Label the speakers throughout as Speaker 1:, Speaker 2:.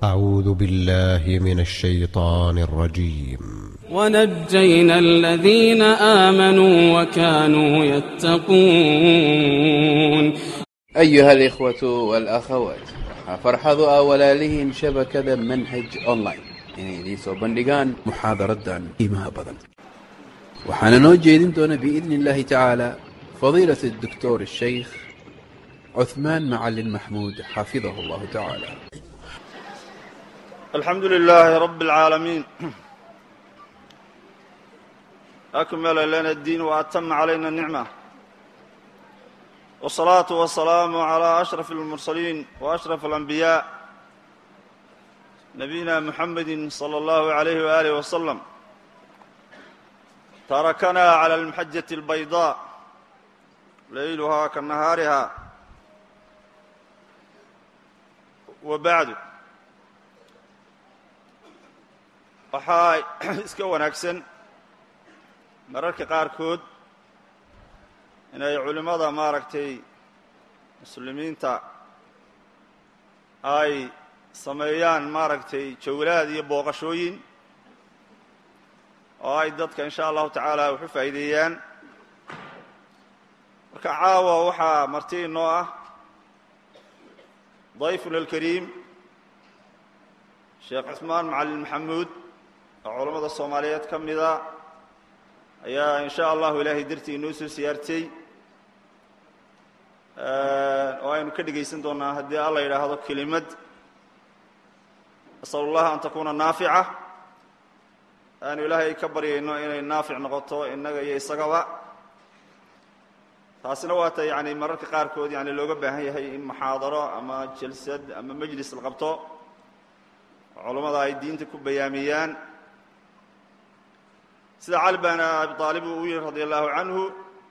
Speaker 1: أعوذ بالله من الشيطان الرجيم
Speaker 2: ونجينا الذين آمنوا وكانوا يتقون
Speaker 3: أيها الإخوة والأخوات farxadu ah walaalihiin shabakada manhaj online inay idiin soo bandhigaan muxaadaradan qiimaha badan waxaana noo jeedin doona biidni اllahi tacaala fadiilaة الدكتور الشيخ cuثmaan macalin maxmuud xafidahu اllahu tacaala
Speaker 4: الحمد لله رب العالمين أكمل لنا الدين وأتم علينا النعمة والصلاة والسلام على أشرف المرسلين وأشرف الأنبياء نبينا محمد صلى الله عليه وآله وسلم تركنا على المحجة البيضاء ليلها كنهارها وبعد waxaa iska wanaagsan mararka qaarkood inay culimmada maaragtay muslimiinta ay sameeyaan maaragtay jawlaad iyo booqashooyin oo ay dadka in sha allahu tacaala wax u faa'iideeyaan marka caawa waxaa marti inoo ah dayfuna alkariim sheekh cusmaan macalin maxamuud oo culammada soomaaliyeed ka mida ayaa in sha allahu ilaahay dartii inoo soo siyaartay oo aynu ka dhegaysan doonaa haddii alla yidhaahdo kelimad asal اllaha an takuna naafica aanu ilaahay ka baryayno inay naafic noqoto innaga iyo isagaba taasina waa ta yani mararka qaarkood yani looga baahan yahay in muxaadaro ama jalsad ama majlis la qabto culammada ay diinta ku bayaamiyaan sida cali bn abi aalib uu yihi radi allahu canhu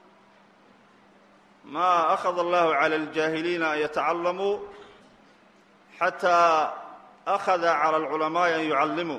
Speaker 4: ma akhada allahu calى اljaahiliina an yatacalamuu xataa akhada calى اlculamaaءi an yucallimuu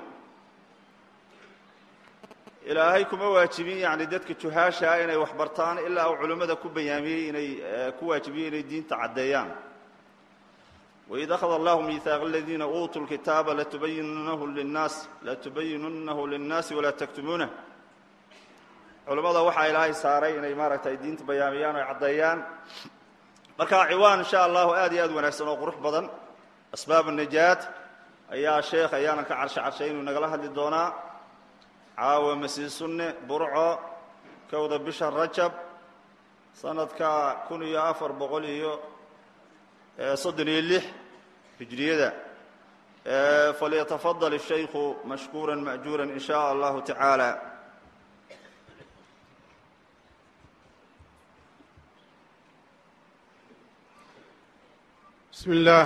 Speaker 4: ilaahay kuma waajibin yani dadka juhaashaa inay wax bartaan ilaa uu culimmada ku bayaamiyey inay ku waajibiyey inay diinta caddeeyaan waid akhada allahu miihaaqa aladiina uutuu lkitaaba latubayinunahu linnaas latubayinunahu linnaasi walaa taktumuunah culimmada waxaa ilaahay saaray inay maaragtay diinta bayaamiyaan o caddeeyaan marka ciwaan insha allahu aad iyo aad wanaagsan oo qurux badan asbaab najaat ayaa sheekh ayaanan ka carshe carshay inuu nagala hadli doonaa caawa masii sunne burco kowda bisha rajab sanadka kun iyo afar boqol iyo soddon iyo lix hijriyada falyatafadal الshaykhu mashkuura ma'juura in shaء allahu tacaala
Speaker 5: بسم الله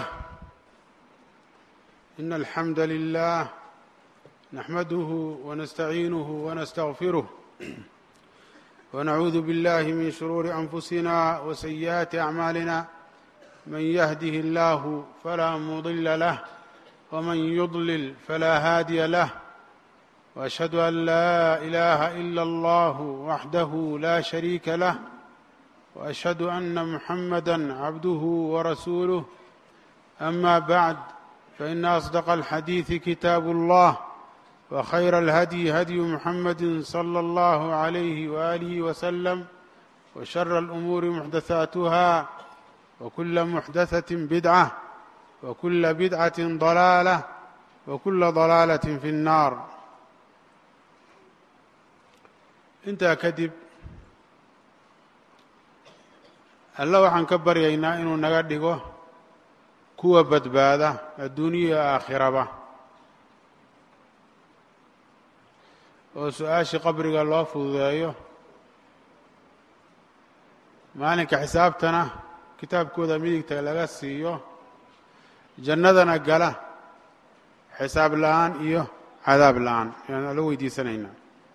Speaker 5: إن الحمد لله نحمده ونستعينه ونستغفره ونعوذ بالله من شرور أنفسنا وسيئات أعمالنا من يهده الله فلا مضل له ومن يضلل فلا هادي له وأشهد أن لا إله إلا الله وحده لا شريك له واشهد ان محمدا عبده ورسوله اما بعد فان اصدق الحديث كتاب الله وخير الهدي هدي محمد صلى الله عليه واله وسلم وشر الامور محدثاتها وكل محدثه بدعه وكل بدعه ضلاله وكل ضلاله في النار intaa kadib alla waxaan ka baryaynaa inuu naga dhigo kuwa badbaada adduuniya iyo aakhiraba oo su-aashii qabriga loo fududeeyo maalinka xisaabtana kitaabkooda midigta laga siiyo jannadana gala xisaab la-aan iyo cadaab la-aan ayaan alla weydiisanaynaa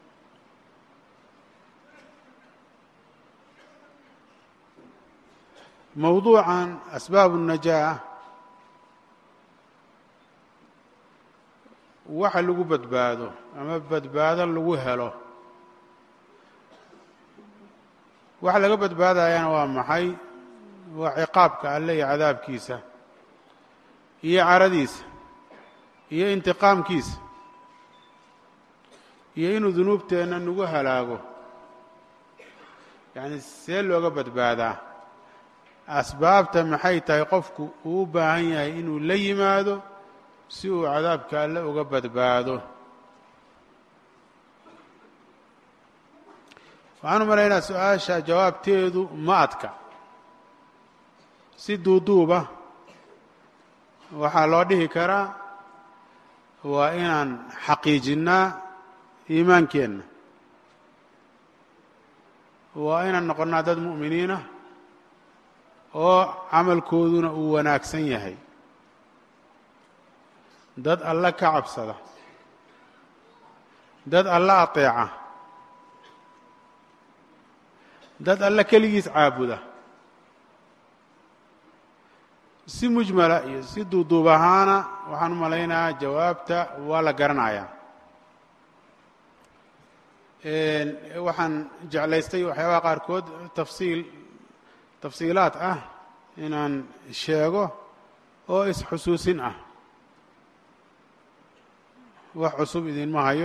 Speaker 5: mowduucan asbaab الnajaa waxa lagu badbaado ama badbaado lagu helo waxa laga badbaadayana waa maxay waa ciqaabka alle iyo cadaabkiisa iyo caradiisa iyo intiqaamkiisa iyo inuu dunuubteenna nagu halaago yacni see looga badbaadaa asbaabta maxay tahay qofku uu u baahan yahay inuu la yimaado si uu cadaabka alle uga badbaado waxaan u malaynaa su-aasha jawaabteedu ma adka si duuduuba waxaa loo dhihi karaa waa inaan xaqiijinnaa iimaankeenna waa inaan noqonnaa dad mu'miniinah oo camalkooduna uu wanaagsan yahay dad alle ka cabsada dad alle ateeca dad alle keligiis caabuda si mujmala iyo si duuduub ahaana waxaan u malaynayaa jawaabta waa la garanayaa waxaan jeclaystay waxyaabaha qaarkood tafsiil tafsiilaad ah inaan sheego oo is-xusuusin ah wax cusub idinma hayo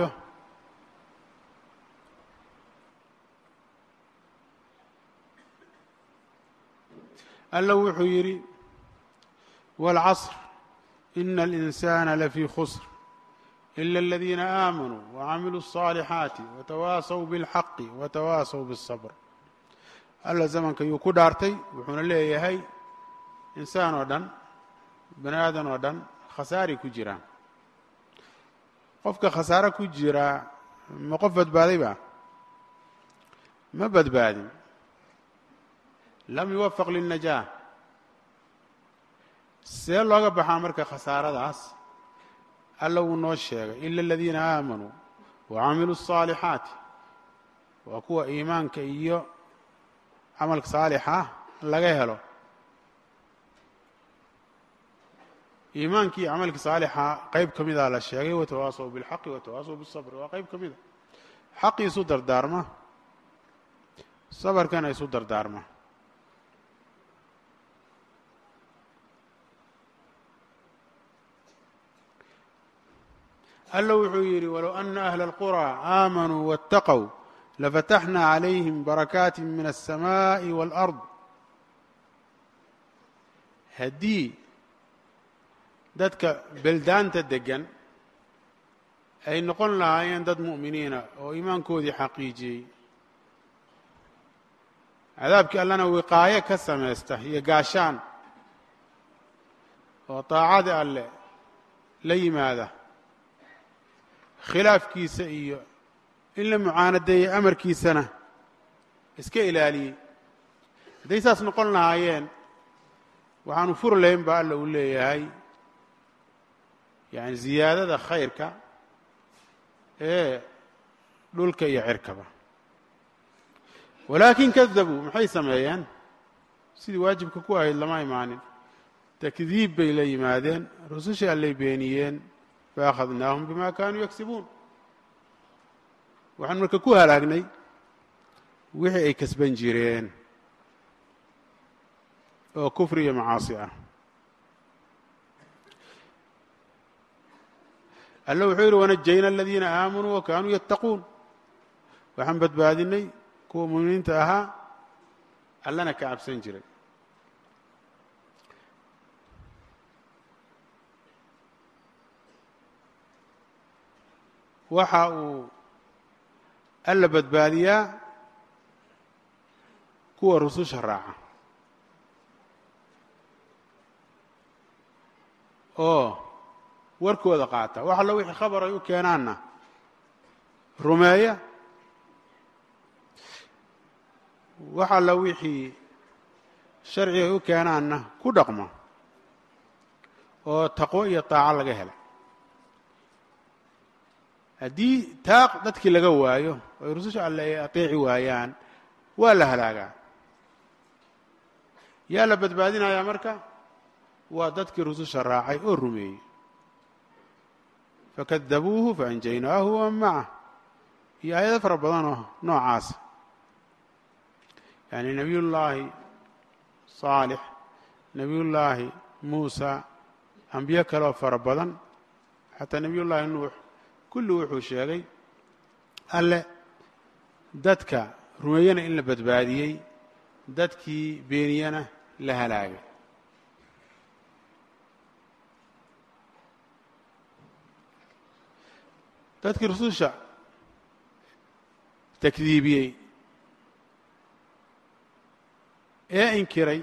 Speaker 5: alla wuxuu yidhi wاlcasr ina اlinsaana lafii khusr ila اladiina aamanuu wacamiluu الصaalixaati watawaasaw biاlxaqi watawaasaw bالصabr alla zamanka yuu ku dhaartay wuxuuna leeyahay insaan oo dhan bani aadan oo dhan khasaaray ku jiraan qofka khasaaro ku jiraa ma qof badbaaday ba ma badbaadin lam yuwafaq lilnajaah see looga baxaa marka khasaaradaas alla wuu noo sheegay ila aladiina aamanuu wacamiluu الصaalixaati waa kuwa iimaanka iyo camalka saalixa laga helo iimaankii camalka saalixa qeyb ka mida la sheegay watawaasaw biاlxaqi watawaasaw biالصabr waa qeyb ka mida xaqi isu dardaarma sabarkana isu dardaarma alla wuxuu yidhi walow ana ahla اlqurى aamanuu waاtaqow lafataxna calayhim barakaati min الsamaaءi wاlأrض haddii dadka beldaanta degan ay noqon lahaayeen dad mu'miniina oo iimaankoodii xaqiijiyey cadaabkii allana wiqaayo ka samaysta iyo gaashaan oo daacada alle la yimaada khilaafkiisa iyo in la mucaanadeeyey amarkiisana iska ilaaliyey hadday saas noqon lahaayeen waxaanu fur lahayn baa alla uu leeyahay yani ziyaadada khayrka ee dhulka iyo cirkaba walaakin kadabuu maxay sameeyeen sidii waajibka ku ahayd lama imaanin takdiib bay la yimaadeen rusushii allay beeniyeen faakhadnaahum bima kaanuu yagsibuun waxaan marka ku halaagnay wixii ay kasban jireen oo kufri iyo macaasi ah alle wuxuu yidhi wanajayna aladiina aamanuu wa kaanuu yattaquun waxaan badbaadinay kuwa muminiinta ahaa allana ka cabsan jiray waxa uu alla badbaadiyaa kuwa rususha raaca oo warkooda qaata wax allo wixii khabar ay u keenaanna rumeeya wax alla wixii sharci ay u keenaanna ku dhaqma oo taqwo iyo taaco laga hela haddii taaq dadkii laga waayo oo ay rususha alle ay ateeci waayaan waa la halaagaa yaa la badbaadinayaa marka waa dadkii rususha raacay oo rumeeyey fakadabuuhu faanjaynaahu waman macah iyo aayado fara badanoo noocaasa yani nebiyullaahi saalix nebiyullaahi muusa ambiyo kaleoo fara badan xataa nebiy llaahi nuux kulli wuxuu sheegay alle dadka rumeeyana in la badbaadiyey dadkii beeniyana la halaagay dadkii rususha takdiibiyey ee inkiray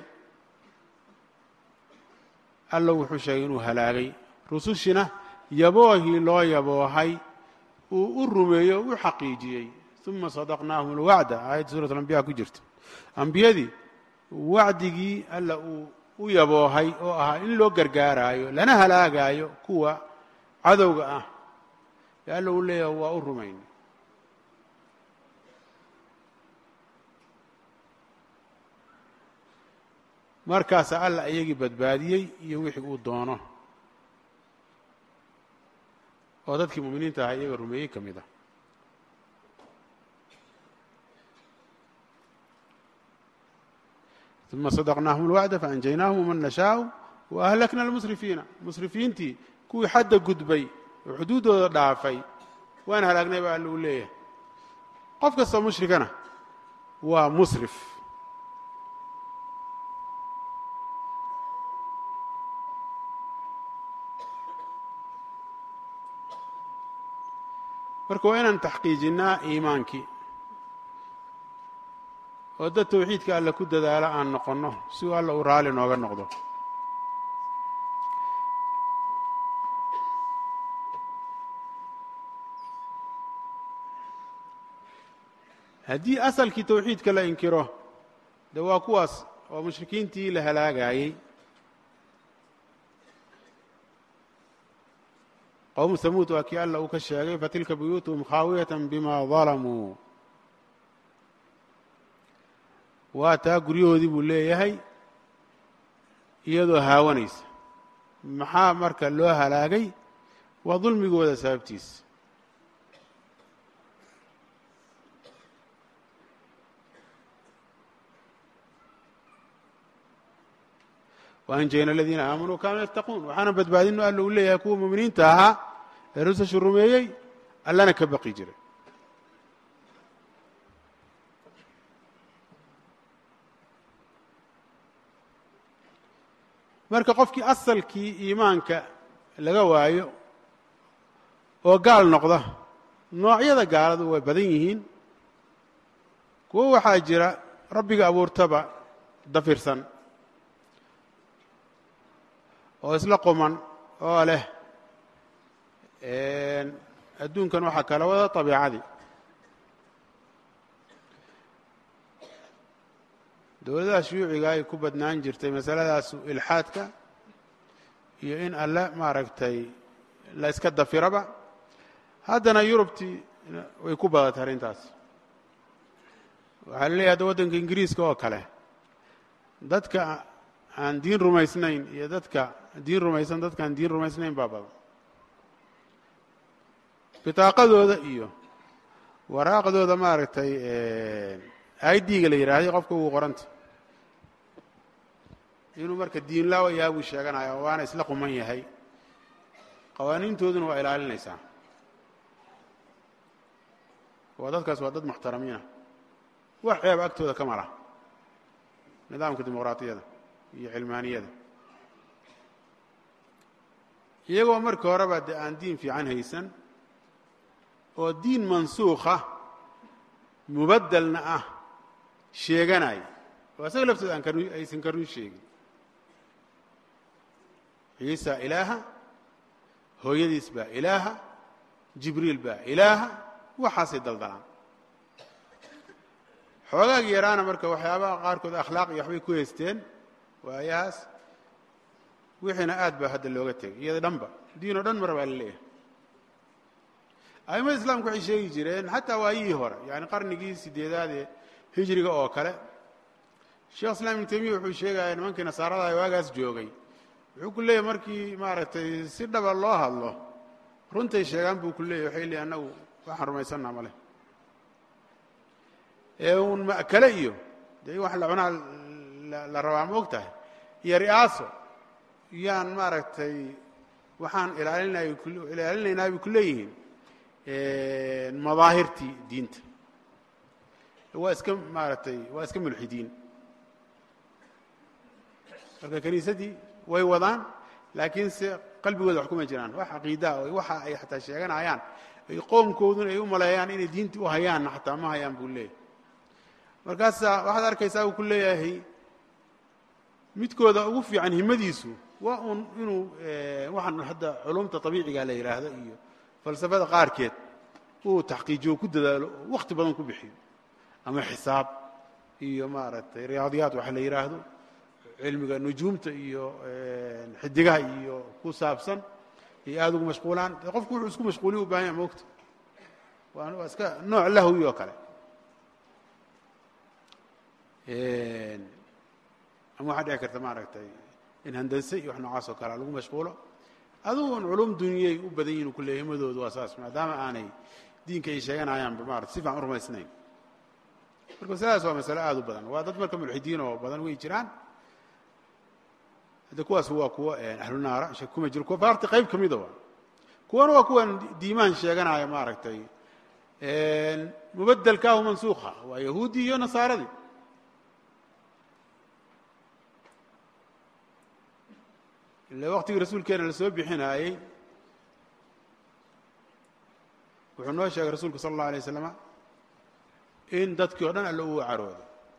Speaker 5: alla wuxuu sheegay inuu halaagay rusushina yaboohii loo yaboohay uu u rumeeyo o u xaqiijiyey uma sadaqnaahum alwacda aayadda suurat alambiya ku jirta ambiyadii wacdigii alla uu u yaboohay oo ahaa in loo gargaaraayo lana halaagaayo kuwa cadowga ah ee alla uu leeyahay waa u rumayn markaasaa alla iyagii badbaadiyey iyo wixii uu doono oo dadkii mu'miniinta ahaa iyaga rumeeyey ka mid ah uma sadaqnaahum اlwacda faanjaynaahum waman nashaau waahlakna almusrifiina musrifiintii kuwii xadda gudbay oo xuduuddooda dhaafay waan halaagnay baa alla uu leeyahay qof kastoo mushrikana waa musrif marka waa inaan taxqiijinnaa iimaankii oo dad tawxiidka alle ku dadaalo aan noqonno si uu alla uu raalli nooga noqdo haddii asalkii tawxiidka la inkiro de waa kuwaas oo mushrikiintii la halaagayey qowmu hamuud waa kii alla uu ka sheegay fatilka buyuutuhum khaawiyatan bima dalamuu waa taa guryahoodii buu leeyahay iyadoo haawanaysa maxaa marka loo halaagay waa dulmigooda sababtiisa waanjayna aladiina aamanuu kaanuu yattaquun waxaana badbaadino alla uu leeyahay kuwa muminiinta ahaa ee rusushu rumeeyey allana ka baqi jiray marka qofkii asalkii iimaanka laga waayo oo gaal noqda noocyada gaaladu way badan yihiin kuwo waxaa jira rabbiga abuurtaba dafirsan oo isla quman oo leh adduunkan waxaa kala wada طabiicadii dowladaha shuyuuciga ay ku badnaan jirtay masaladaasu ilxaadka iyo in alle maaragtay la iska dafiraba haddana yurubtii way ku badatay arrintaas waxaa la leeyahy hadda waddanka ingiriiska oo kale dadka aan diin rumaysnayn iyo dadka diin rumaysan dadkaan diin rumaysnayn baa badan bitaaqadooda iyo waraaqdooda maaragtay i d-ga la yidhaahday qofka ugu qoranta inuu marka diin laawa yaha buu sheeganaya waana isla quman yahay qawaaniintooduna waa ilaalinaysaa waa dadkaas waa dad muxtaramiinah wax ceeb agtooda ka mala nidaamka dimuqraatiyada iyo cilmaaniyada iyagoo markii horeba de aan diin fiican haysan oo diin mansuukha mubaddelna ah sheeganaya oo isaga laftooda aan kar aysan ka run sheegin ciisa ilaaha hooyadiis baa ilaaha jibriil baa ilaaha waxaasay daldalaan xoogaagi yaraana marka waxyaabaha qaarkood akhlaaq iyo waxbay ku haysteen waayahaas wixiina aad baa hadda looga tegay iyada dhanba diin oo dhan mar baa la leeyahay aimada islaamku waxay sheegi jireen xataa waayihii hore yani qarnigii sideedaad ee hijriga oo kale sheekh islam ibnu taymiya wuxuu sheegaya nimankii nasaarada waagaas joogay wuxuu ku leeyahy markii maaragtay si dhaba loo hadlo runtay sheegaan buu ku leeyahy waxay leeyiy annagu waxaan rumaysannaa male ee uun ma'kale iyo dee in wax la cunaa la rabaa ma og tahay iyo ri'aaso yaan maaragtay waxaan ilaalinay ilaalinaynaa bay ku leeyihiin madaahirtii diinta waa iska maaragtay waa iska mulxidiin marka kiniisadii way wadaan laakiin se qalbigooda wax kuma jiraan wax caqiidaa o waxa ay xataa sheeganayaan ay qoomkooduna ay u maleeyaan inay diintii u hayaanna xataa ma hayaan buu leeyahay markaasaa waxaad arkaysaa uu ku leeyahay midkooda ugu fiican himadiisu waa uun inuu waxaan hadda culumta abiiciga la yidhaahdo iyo falsafada qaarkeed uu taxqiijiyo ku dadaalo oo wakhti badan ku bixiyo ama xisaab iyo maaragtay riyaadiyaat waxa la yidhaahdo cilmiga nujuumta iyo xidigaha iyo ku saabsan iyo aada ugu mashquulaan de qofku wuxuu isku mashquuliya u bahan yaha moogta waa iska nooc lahwi oo kale ama waxaa dhici karta maaragtay in handanse iyo wax noocaas oo kalea lagu mashquulo adugu un culum duniyay u badan yihin kuleeya himadoodu waa saas maadaama aanay diinka ay sheeganayaanba maarata si fiican u rumaysnayn marka masaladaas waa masale aada u badan waa dad marka mulxidiin oo badan way jiraan hadde kuwaas waa kuwo ahlu naara shak kuma jiro kuwa faarti qayb ka mida waa kuwana waa kuwan diimahan sheeganaya maaragtay mubadelkaahu mansuukha waa yahuudi iyo nasaaradii ila waktigii rasuulkeena lasoo bixinaayey wuxuu noo sheegay rasuulku sala اllah alay waslama in dadkii o dhan alla uu carooday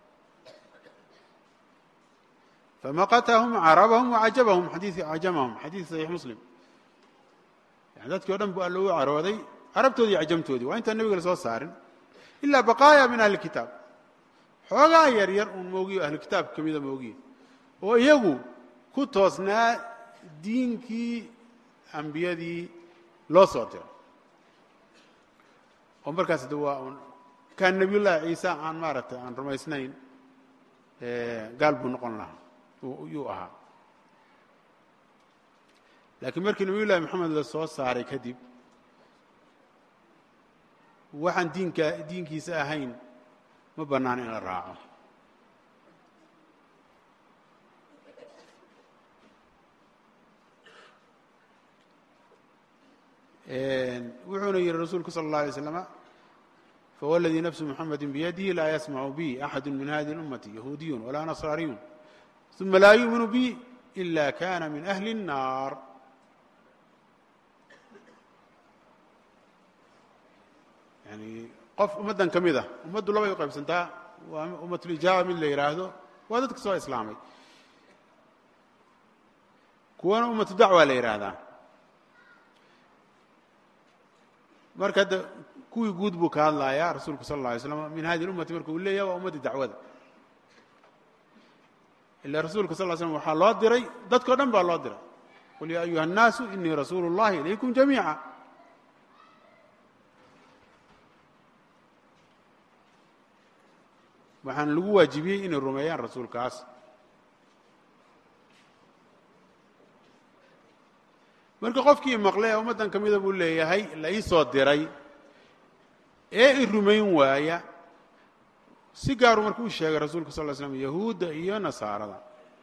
Speaker 5: famaqatahum carabahum wacajabahum xadii cajamahum xadiid saxiix muslim yani dadkii o dhan buu alla uu carooday carabtoodii iyo cajamtoodii waa intaan nebiga la soo saarin ilaa baqaaya min ahli kitaab xoogaa yar yar uun moogiyo ahlu kitaabka ka mida moogiye oo iyagu ku toosnaa diinkii ambiyadii loo soo diray oo markaas de waa un kaan nebiyullaahi ciisa aan maaragtay aan rumaysnayn gaal buu noqon lahaa yuu ahaa laakiin markii nebiyullahi moxamed la soo saaray kadib waxaan diinka diinkiisa ahayn ma bannaan in la raaco wuxuuna yihi rasuulku salى الlaه alay slama fawladii nafsu muxamedi biyadihi laa yasmacu bi axadu min hadihi اlummati yahuudiyu walaa nasraariyun uma laa yuuminu bi ila kana min ahli الnaar yani qof ummaddan ka mid ah ummaddu labay u qaybsantaa waa ummatulijaaba mid la yidhaahdo waa dadka soo islaamay kuwana ummatu dacwa la yidhaahdaa marka hadda kuwii guud buu ka hadlayaa rasuulku sal اlla alay slam min hadihi اlummati marka uu leeyahay waa ummaddii dacwada ila rasuulka sal ly slm waxaa loo diray dadko dhan baa loo diray qul ya ayuha الnaasu inii rasuulu اllahi ilaykum jamiica waxaana lagu waajibiyey inay rumeeyaan rasuulkaas marka qofkii maqle ee ummaddan ka mida buu leeyahay la ii soo diray ee i rumayn waaya si gaaruu marka u sheegay rasuulka sal ly slam yahuudda iyo nasaarada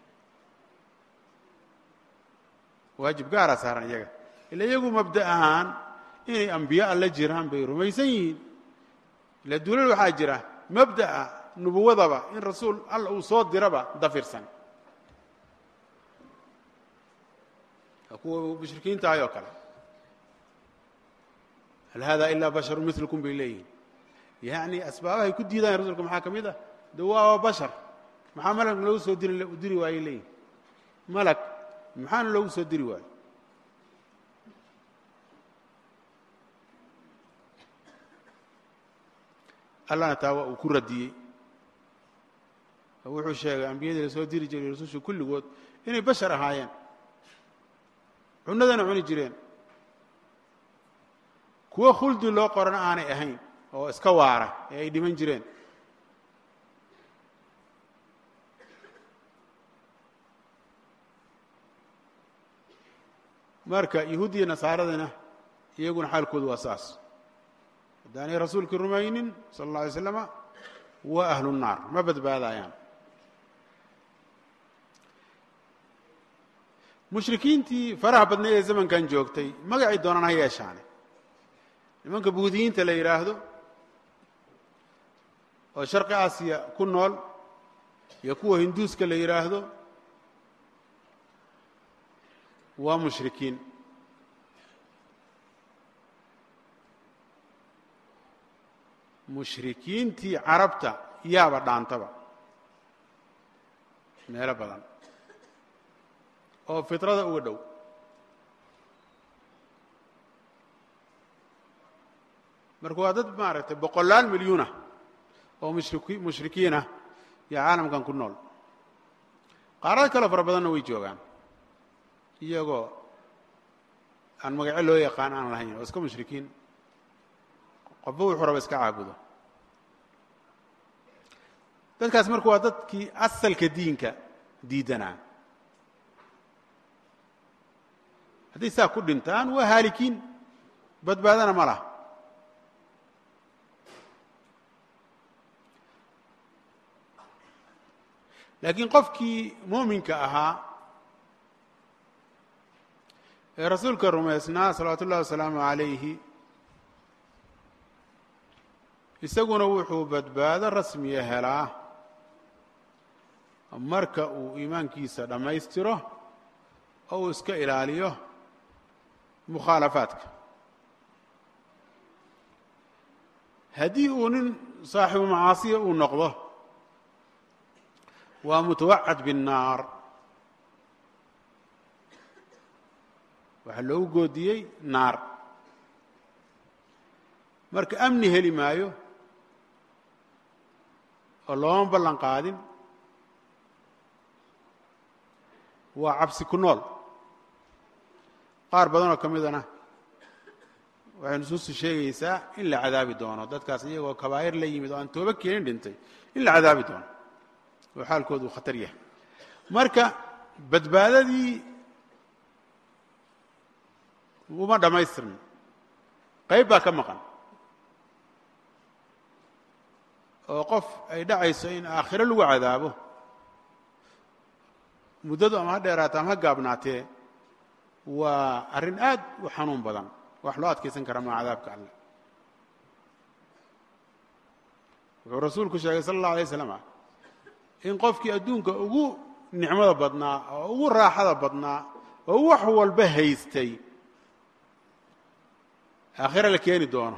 Speaker 5: waajib gaaraa saaran iyaga ila iyagu mabda ahaan inay ambiye alla jiraan bay rumaysan yihiin ila duulal waxaa jira mabda'a nubuwadaba in rasuul alla uu soo diraba dafirsan kuwa mushrikiinta ahay oo kale hal hada ilaa basharu milkum bay leeyihin yani asbaabahay ku diidayan rasulka maxaa ka mid ah de waa bashar maxaa malag loogu soo diri diri waayey leeyihin malag maxaana loogu soo diri waayo allahna taa waa uu ku radiyey oo wuxuu sheegay ambiyadii la soo diri jiray rasusha kulligood inay bashar ahaayeen cunadana cuni jireen kuwo khuldi loo qorana aanay ahayn oo iska waara ee ay dhiman jireen marka yahuudiya nasaaradana iyaguna xaalkoodu waa saas haddaanay rasuulkii rumaynin sala اlla alay slama waa ahlu الnaar ma badbaadayaan mushrikiintii faraha badnay ee zamankan joogtay magacii doonaan ha yeeshaane nimanka buudiyiinta la yidhaahdo oo sharqi aasiya ku nool iyo kuwa hinduuska la yidhaahdo waa mushrikiin mushrikiintii carabta yaaba dhaantaba meelo badan oo fitrada uga dhow marka waa dad maaragtay boqolaal milyuunah oo mushriki mushrikiinah iyo caalamkan ku nool qaarad kaloo fara badanna way joogaan iyagoo aan magaco loo yaqaan aan lahayn oo iska mushrikiin qofba wuxuu raba iska caabudo dadkaas marka waa dadkii asalka diinka diidanaa hadday saa ku dhintaan waa haalikiin badbaadana ma laha laakiin qofkii muuminka ahaa ee rasuulka rumaysnaa salawaatu ullahi wasalaamu calayhi isaguna wuxuu badbaado rasmiya helaa marka uu iimaankiisa dhammaystiro oo uu iska ilaaliyo mukhaalafaadka haddii uu nin saaxibu macaasiya uu noqdo waa mutawacad biالnaar waxaa loogu goodiyey naar marka amni heli maayo oo looma ballan qaadin waa cabsi ku nool qaar badanoo ka midana waxay nusuustu sheegaysaa in la cadaabi doono dadkaas iyagoo kabaa'ir la yimid oo aan toobo keenin dhintay in la cadaabi doono oo xaalkoodu uu khatar yahay marka badbaadadii uma dhammaystirno qayb baa ka maqan oo qof ay dhacayso in aakhiro lagu cadaabo muddadu ama ha dheeraata ama ha gaabnaatee waa arrin aad u xanuun badan wax loo adkaysan kara maa cadaabka alle wuxuu rasuulku sheegay sala allahu alay slam in qofkii adduunka ugu nicmada badnaa oo ugu raaxada badnaa oo wax walba haystay aakhira la keeni doono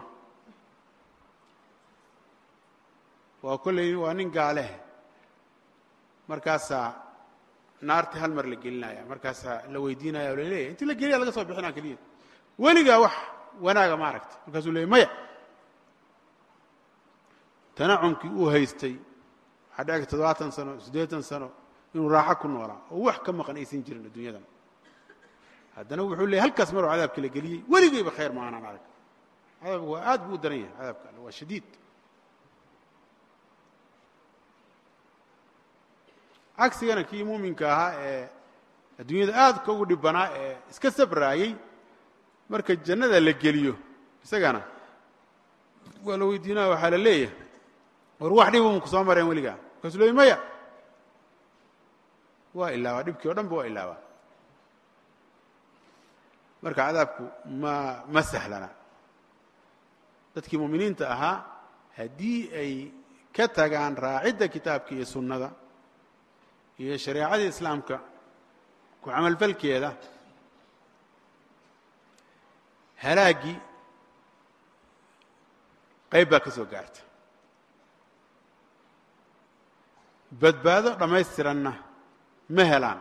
Speaker 5: waa kolley waa nin gaaleh markaasaa naartii hal mar la gelinaya markaasaa la weydiinaya o la leeyahy intii la geliya laga soo bixinaa keliya weligaa wax wanaaga ma aragta markaasuu leeyay maya tanacumkii uu haystay waxaa dheci toddobaatan sano siddeetan sano inuu raaxo ku noolaa oo wax ka maqan aysan jirin adduunyadan haddana wuxuu leeyay halkaas maruu cadaabka la geliyey weligayba khayr ma aanan arag cadaabku waa aad buu u daran yahay cadaabka alle waa shadiid cagsigana kii muuminka ahaa ee adduunyada aadka ugu dhibbanaa ee iska sabraayey marka jannada la geliyo isagana waa la weydiinaya waxaa la leeyahay war wax dhibu maku soo mareen weligaa markaasuu leey maya waa ilaabaa dhibkii o dhan ba waa ilaabaa marka cadaabku ma ma sahlana dadkii muuminiinta ahaa haddii ay ka tagaan raacidda kitaabka iyo sunnada iyo shareecadii islaamka ku camalfalkeeda halaaggii qayb baa ka soo gaarta badbaado dhammaystiranna ma helaan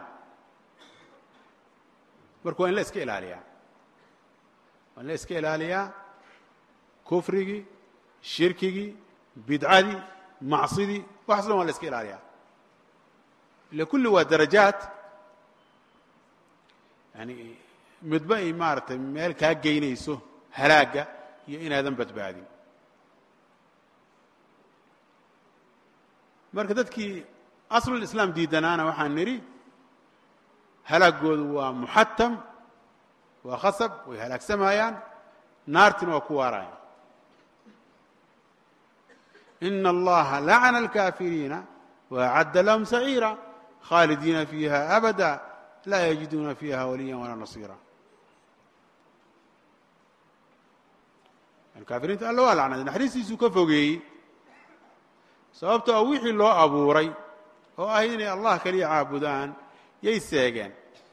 Speaker 5: marka waa in la iska ilaaliyaa waa in la iska ilaaliyaa kufrigii shirkigii bidcadii macsidii waxaas dhan waa la iska ilaaliyaa ila kulli waa darajaat yani midba ay maaragtay meel kaa geynayso halaagga iyo inaadan badbaadin marka dadkii aslulislaam diidanaana waxaan nidhi halaaggoodu waa muxatam waa khasab way halaagsamayaan naartina waa ku waaraya ina allaha lacana alkaafiriina waacadda lahum saciira khaalidiina fiiha abada laa yajiduuna fiiha waliya walaa nasiira kaafiriinta alla waa lacnaday naxariistiisuu ka fogeeyey sababto a wixii loo abuuray oo ah inay allah kaliya caabudaan yay seegeen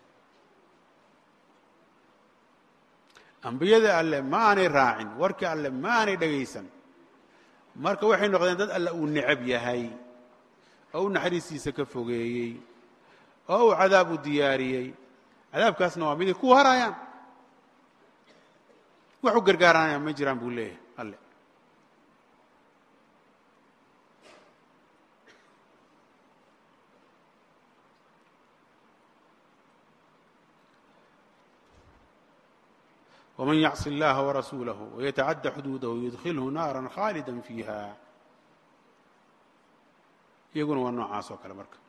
Speaker 5: ambiyada alle ma aanay raacin warkii alle ma aanay dhegaysan marka waxay noqdeen dad alle uu necab yahay oo u naxariistiisa ka fogeeyey oo uu cadaab u diyaariyey cadaabkaasna waa miday ku harayaan wax u gargaaranaya ma jiraan buu leeyahay alle wman yacصi اllaha warasuulahu wayatacadى xuduudahu yudkilhu naara khaalida fiiha iyaguna waa noocaas oo kale marka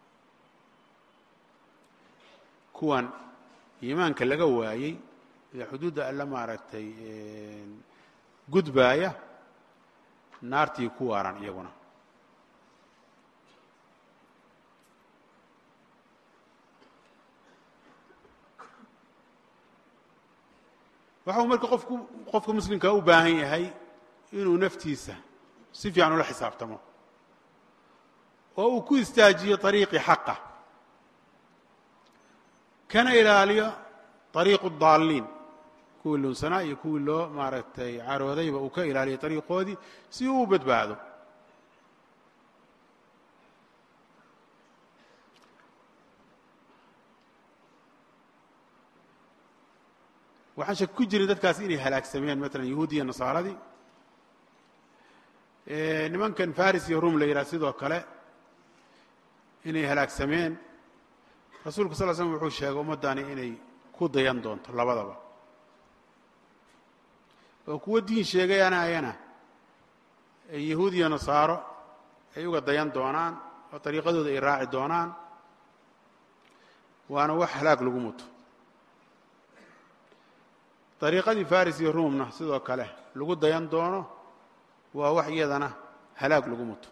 Speaker 5: kuwan iimaanka laga waayey ee xuduudda alle maaragtay gudbaaya naartii ku waaran iyaguna waxa uu marka qofku qofka muslimkaa u baahan yahay inuu naftiisa si fiican ula xisaabtamo oo uu ku istaajiyo طariiqi xaqa kana ilaaliyo طariiqu daaliin kuwii lunsanaa iyo kuwii loo maaragtay caroodayba uu ka ilaaliyo طariiqoodii si uu u badbaado waxaan shak ku jirin dadkaas inay halaagsameen maalan yahuudi iyo nasaaradii nimankan faris iyo rum la yidhaha sidoo kale inay halaagsameen rasuulku sal l slm wuxuu sheegay ummaddani inay ku dayan doonto labadaba oo kuwo diin sheegayana ayana yahuud iyo nasaaro ay uga dayan doonaan oo dariiqadooda ay raaci doonaan waana wax halaag lagu muto dariiqadii faris iyo ruumna sidoo kale lagu dayan doono waa wax iyadana halaag lagu muto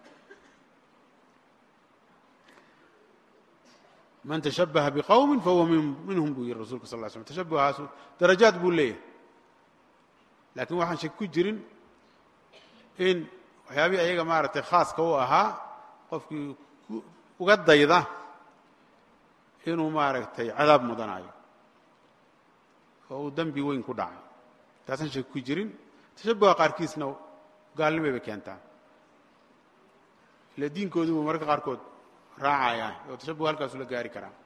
Speaker 5: man tashabbaha biqowmin fahuwa minhum buu yihi rasulka sal ly slm tashabbuhaasu darajaad buu leeyahay laakiin waxaan shak ku jirin in waxyaabihii ayaga maaragtay khaaska u ahaa qofkii uga dayda inuu maaragtay cadaab mudanayo oo uu dembi weyn ku dhacay taasaan shak ku jirin tashabbuha qaarkiisna gaalnimay bay keentaan ila diinkoodii buu mararka qaarkood raacaya oo tashabbuh halkaasu la gaari karaa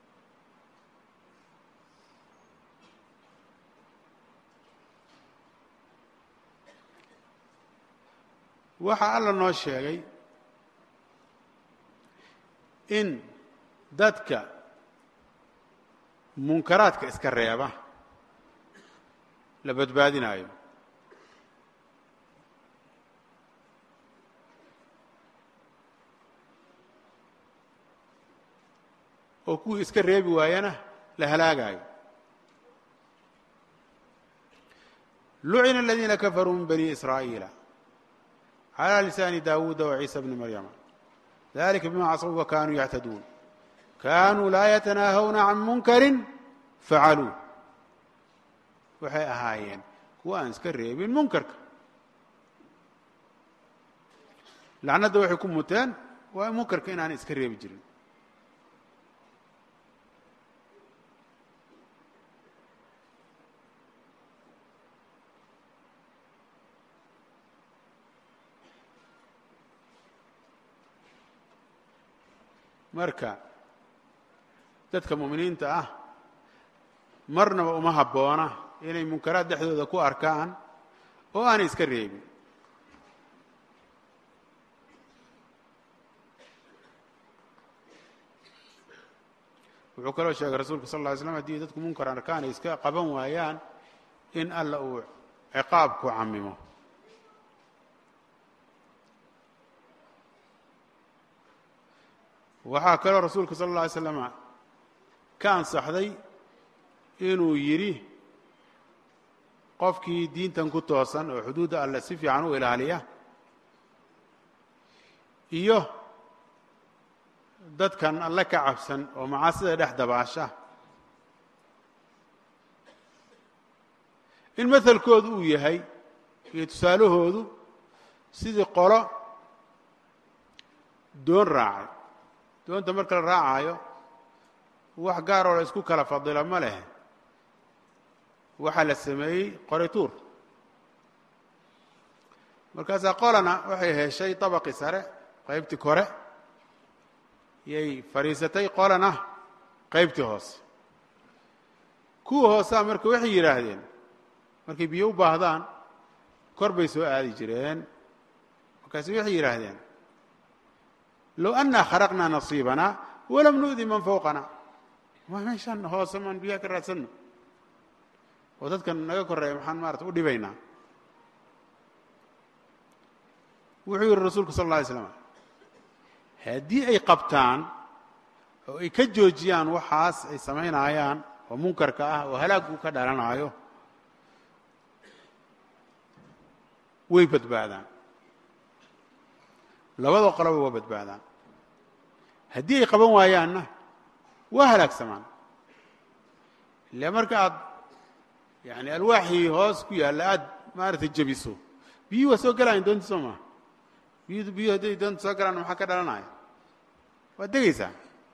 Speaker 5: waxaa alla noo sheegay in dadka munkaraadka iska reeba la badbaadinaayo oo kuwii iska reebi waayana la halaagaayo lucina aladiina kafaruu min bani israa'iila calى lisaani dawuuda waciisa bni maryama dalika bima caصw wakanuu yactaduun kanuu laa yatanaahawna can munkari facaluuh waxay ahaayeen kuwa aan iska reebin munkarka lacnadda waxay ku muteen waa munkarka inaan iska reebi jirin marka dadka mu'miniinta ah marnaba uma habboona inay munkaraad dhexdooda ku arkaan oo aanay iska reebin wuxuu kaloo sheegay rasuulka sal lla ly slam haddii dadku munkar arkaan ay iska qaban waayaan in alla uu ciqaab ku camimo waxaa kaloo rasuulka sal اlla alay slama ka ansaxday inuu yidhi qofkii diintan ku toosan oo xuduudda alle si fiican u ilaaliya iyo dadkan alle ka cabsan oo macaasida dhex dabaasha in mahalkoodu uu yahay iyo tusaalahoodu sidii qolo doon raacay doonta marka la raacayo wax gaaroo la isku kala fadila ma leh waxaa la sameeyey qori tuur markaasaa qolana waxay heshay dabaqii sare qaybtii kore yay fadhiisatay qolana qaybtii hoose kuwa hoosaa marka waxay yidhaahdeen markay biyo u baahdaan kor bay soo aadi jireen markaasu waxay yidhaahdeen low annaa kharaqnaa nasiibana walam nu'di man fawqana waa meeshaan hoose maan biyaha ka raadsanno oo dadkan naga koreeya maxaan maarata u dhibaynaa wuxuu yihi rasuulku sal alla alay slam haddii ay qabtaan oo ay ka joojiyaan waxaas ay samaynayaan oo munkarka ah oo halaaggu ka dhalanaayo way badbaadaan labada qoloba waa badbaadaan haddii ay qaban waayaanna waa halaagsamaan ile marka aad yani alwaaxii hoos ku yaalla aada maaragtay jebiso biyuhi waa soo gelayan doonti soo maa biyu biyuhu hadday doonta soo galaan maxaa ka dhalanaya waad degaysaa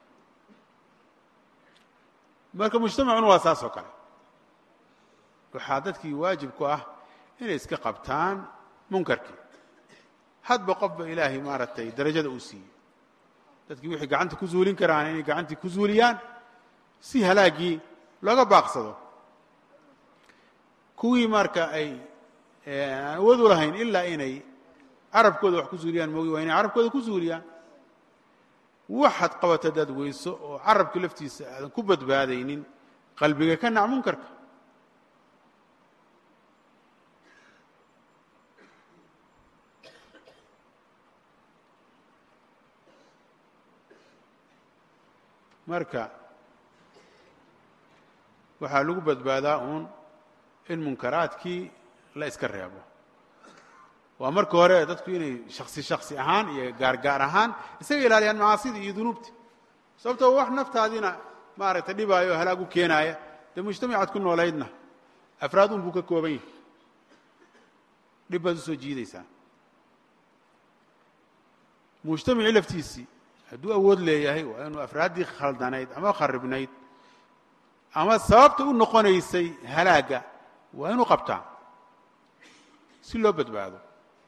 Speaker 5: marka mujtamacuna waa saas oo kale waxaa dadkii waajib ku ah inay iska qabtaan munkarkii hadba qofba ilaahay maaragtay darajada uu siiyey dadkii wixii gacanta ku zuulin karaan inay gacantii ku zuuliyaan si halaaggii looga baaqsado kuwii marka ay aan awood u lahayn ilaa inay carabkooda wax ku zuuliyaan moogi waa inay carabkooda ku zuuliyaan waxaad qabato hadaad weyso oo carabkii laftiisa aadan ku badbaadaynin qalbiga ka nac munkarka marka waxaa lagu badbaadaa uun in munkaraadkii la iska reebo waa marka hore dadku inay shaksi shaksi ahaan iyo gaar gaar ahaan isaga ilaaliyaan macaasida iyo dunuubta sababtoo wax naftaadiina maaragtay dhibaayo oo halaag u keenaaya dee mujtamacaad ku noolaydna afraad un buu ka kooban yahay dhib baad usoo jiidaysaa mujtamacii laftiisii hadduu awood leeyahay waa inuu afraaddii khaldanayd ama kharibnayd ama sababta u noqonaysay halaagga waa inuu qabtaa si loo badbaado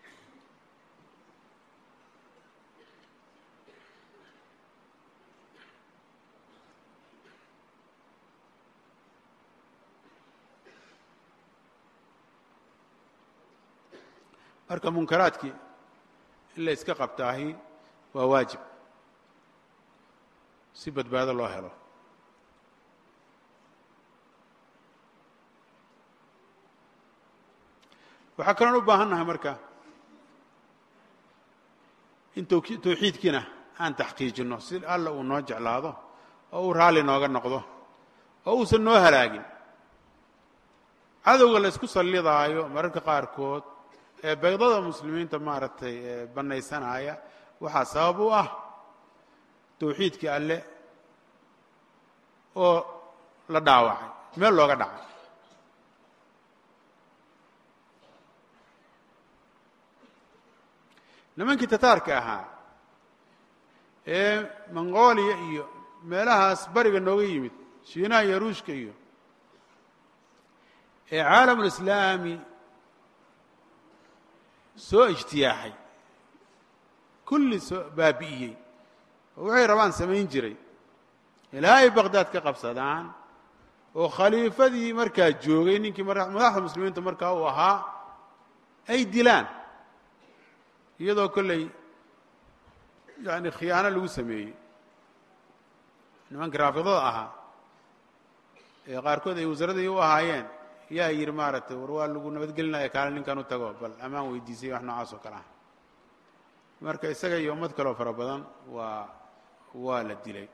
Speaker 5: marka munkaraadkii in la iska qabtaahi waa waajib si badbaado loo helo waxaa kaloon u baahan nahay marka in tawxiidkiina aan taxqiijinno si alla uu noo jeclaado oo uu raalli nooga noqdo oo uusan noo halaagin cadowga la isku sallidaayo mararka qaarkood ee baydada muslimiinta maaragtay bannaysanaya waxaa sabab u ah tawxiidkii alle oo la dhaawacay meel looga dhacay nimankii tataarka ahaa ee mongolia iyo meelahaas bariga nooga yimid shiinaha iyo ruushka iyo ee caalamulislaami soo ijtiyaaxay kulli soo baabi'iyey oo waxay rabaan samayn jiray ilaa ay baqdaad ka qabsadaan oo khaliifadii markaa joogay ninkii madaxda muslimiinta markaa uu ahaa ay dilaan iyadoo kolley yani khiyaano lagu sameeyey nimankii raafidada ahaa ee qaarkood ay wasaaradii u ahaayeen yaa yidhi maaragtay war waa lagu nabadgelinaya kaale ninkan u tago bal ammaan weydiisay wax noocaas oo kale ah marka isaga iyo ummad kaleo fara badan waa waa la dilay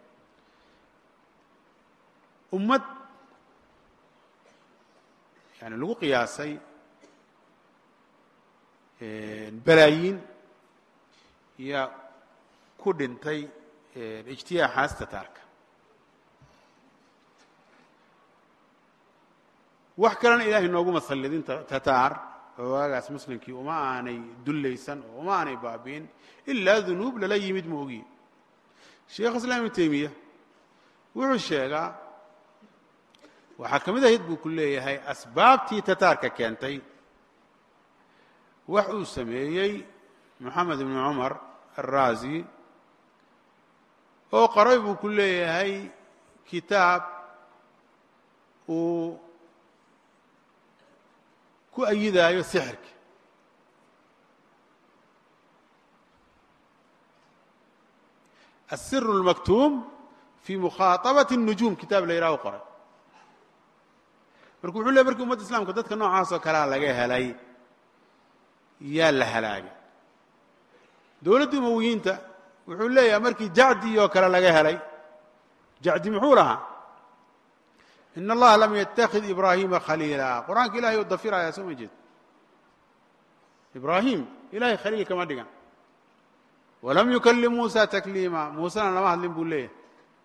Speaker 5: ummad yani lagu qiyaasay balaayiin yaa ku dhintay ijtiyaaxaas tataarka wax kalena ilaahay nooguma sallidin tataar oo waagaas muslimkii uma aanay dullaysan oo uma aanay baabi'in ilaa dunuub lala yimid ma ogiye sheekh islaam ibnu teymiya wuxuu sheegaa waxaa ka mid ahayd buu ku leeyahay asbaabtii tataarka keentay wax uu sameeyey moxamed ibnu cumar alraazi oo qoray buu ku leeyahay kitaab uu ku ayidaayo sixirka الsir الmaktuum fii mukhaaطabaة الnujuum kitaab la yidhaho qoray marka wuxuu ley markii umadda islamka dadka noocaas oo kalea laga helay yaa la halaagay dowladda umowiyiinta wuxuu leeyahay markii jacdi oo kale laga helay jacdi muxuu lahaa in allaha lam yatakid ibraahima khaliila qur-aanka ilahay u dafiraya soo ma jeed ibraahim ilahay khaliil kama dhigan walam yukalim muusa takliima muusena lama hadlin buu leeyahay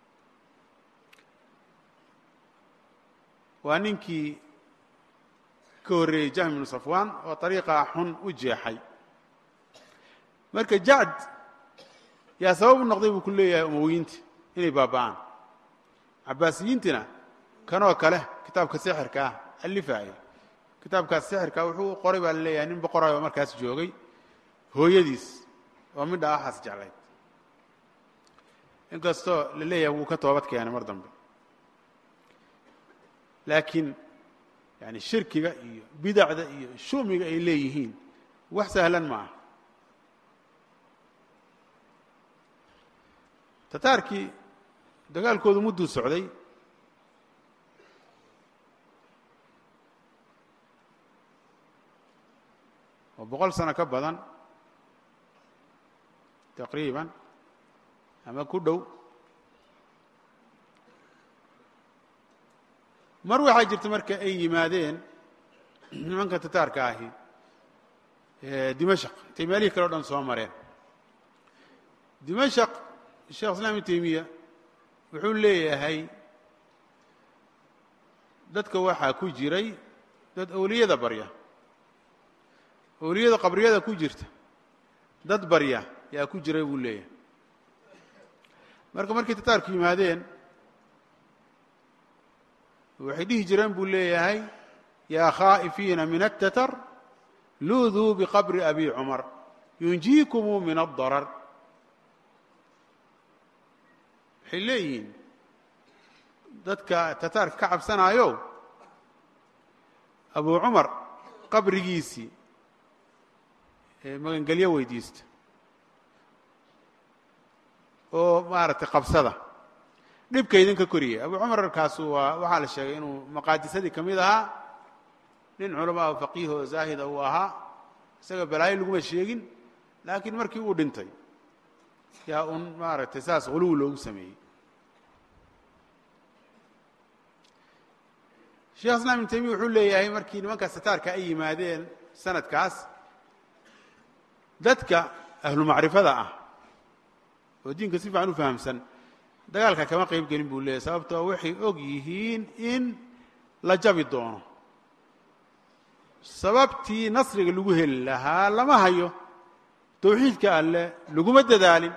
Speaker 5: waa ninkii ka horreeyey jahm ibnu safwan oo ariiqaa xun u jeexay marka jacd yaa sabab u noqday buu ku leeyahay umowiyiinta inay baaba'aan cabaasiyiintina kanoo kale kitaabka sixirka ah alifaaya kitaabkaas sixirka wuxuu qoray baa la leeyahay nin boqorayo markaas joogay hooyadiis oo midha axaas jeclayd inkastoo la leeyahay wuu ka toobad keenay mar dambe laakiin yani shirkiga iyo bidacda iyo shumiga ay leeyihiin wax sahlan ma aha tataarkii dagaalkoodu mudduu socday oo boqol sano ka badan taqriiban ama ku dhow mar waxaa jirta marka ay yimaadeen nimanka tataarka ahi dimashaq intay meelihii kale o dhan soo mareen dimashaq sheekh islam ibn teymiya wuxuu leeyahay dadka waxaa ku jiray dad awliyada barya awliyada qabriyada ku jirta dad barya yaa ku jiray buu leeyahay marka markay tataarku yimaadeen waxay dhihi jireen buu leeyahay yaa khaa'ifiina min الtatar luuduu biqabri abi cumar yunjiikumuu min الdarar waxay leeyihiin dadka tataarka ka cabsanaayo abu cumar qabrigiisii magangelyo weydiista oo maaragtay qabsada dhibka idinka koriyay abu cumar kaasu waa waxaa la sheegay inuu maqaadisadii ka mid ahaa nin culamaa o faqiih oo zaahida uu ahaa isaga balaayo laguma sheegin laakiin markii uu dhintay yaa un maaragtay saas huluw loogu sameeyey sheekh islam ibn taymiya wuxuu leeyahay markii nimankaas tataarka ay yimaadeen sanadkaas dadka ahlu macrifada ah oo diinka si fiican u fahamsan dagaalka kama qayb gelin buu leeyahy sababtoo waxay og yihiin in la jabi doono sababtii nasriga lagu heli lahaa lama hayo tawxiidka alleh laguma dadaalin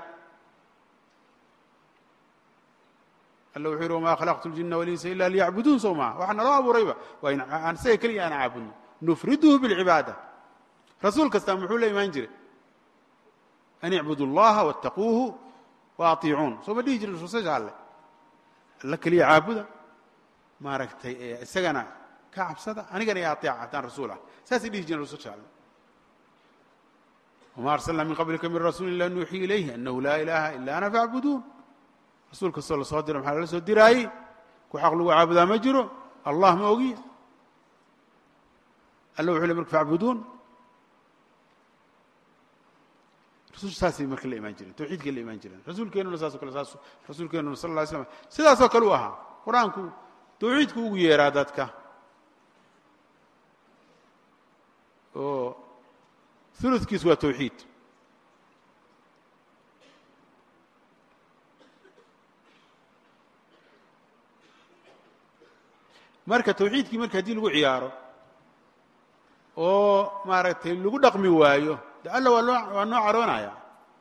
Speaker 5: alla wuxuu yihi wamaa khalaqtu اljina walinsa ila liyacbuduun sow maa waxa naloo abuurayba waa in aan isaga keliya aan caabudno nufriduhu biاlcibaada rasuul kastaa muxuu la imaan jiray an icbudu اllaha waاtaquuhu waaiicuun soo ma dhihi jirin rususha alle alla keliya caabuda maaragtay isagana ka cabsada anigana i aeeca haddaan rasuul ah saasay dhihi jireen rususha alle wma arsalna min qablika min rasuuli ila nuuxii ilayhi anahu laa ilaha ila ana faacbuduun rasuul kastoo la soo diro maxaa lala soo diraayey ku xaq lagu caabudaa ma jiro allah ma ogiya alla wuxuu le marka facbuduun rasulku saasay marka la imaan jireen tawxiidkay la imaan jireen rasuulkeennuna saasoo kale saas rasuulkeennuna sal lla ly slam sidaasoo kale u ahaa qur-aanku tawxiidku ugu yeeraa dadka oo uludkiis waa tawxiid marka tawxiidkii marka haddii lagu ciyaaro oo maaragtay lagu dhaqmi waayo de alla waa loo waa noo caroonaya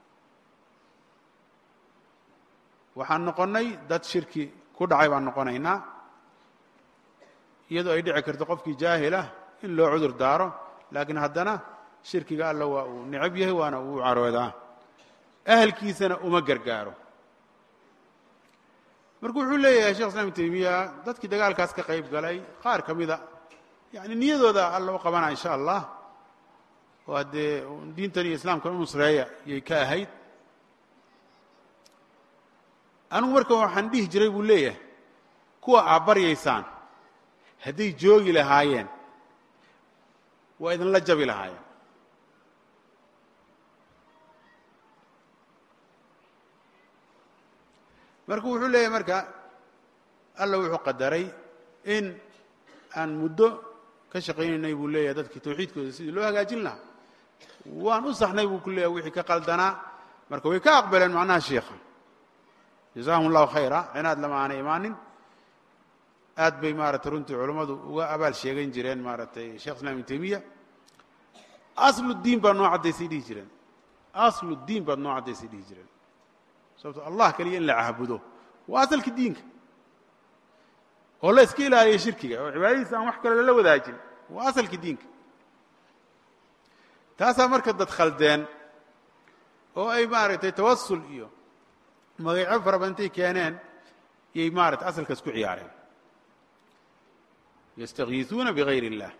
Speaker 5: waxaan noqonnay dad shirki ku dhacay baan noqonaynaa iyadoo ay dhici karto qofkii jaahilah in loo cudur daaro laakiin haddana shirkiga alla waa uu necab yahay waana uu caroodaa ahalkiisana uma gargaaro marka wuxuu leeyahay shekh islam ibn taymiya dadkii dagaalkaas ka qayb galay qaar ka mida yani niyadooda alla u qabanaa insha allah oo haddee diintan iyo islaamkan u nusreeya yay ka ahayd anigu marka waxaan dhihi jiray buu leeyahay kuwa aad baryaysaan hadday joogi lahaayeen waa idinla jabi lahaayeen marka wuxuu leeyahay marka alla wuxuu qadaray in aan muddo ka shaqaynaynay buu leeyahay dadkii tawxiidkooda sidii loo hagaajin lahaa waan u saxnay buu ku leeyahay wixii ka qaldanaa marka way ka aqbaleen macnaha shiikha jazaahum allahu khayra cinaad lama aanay imaanin aad bay maaragtay runtii culammadu uga abaal sheegan jireen maaragtay shekh islam ibn taymiya aslu diin baad noo caddaysay dhihi jireen aslu diin baad noo caddaysay dhihi jireen sababto allah keliya in la caabudo waa asalka diinka oo la iska ilaaliya shirkiga oo cibaadadiisa aan wax kale lala wadaajin waa asalka diinka taasaa marka dad khaldeen oo ay maaragtay tawasul iyo magacyo fara badantay keeneen yay maaragtay asalkaas ku ciyaareen yastakiisuuna bigayr اllah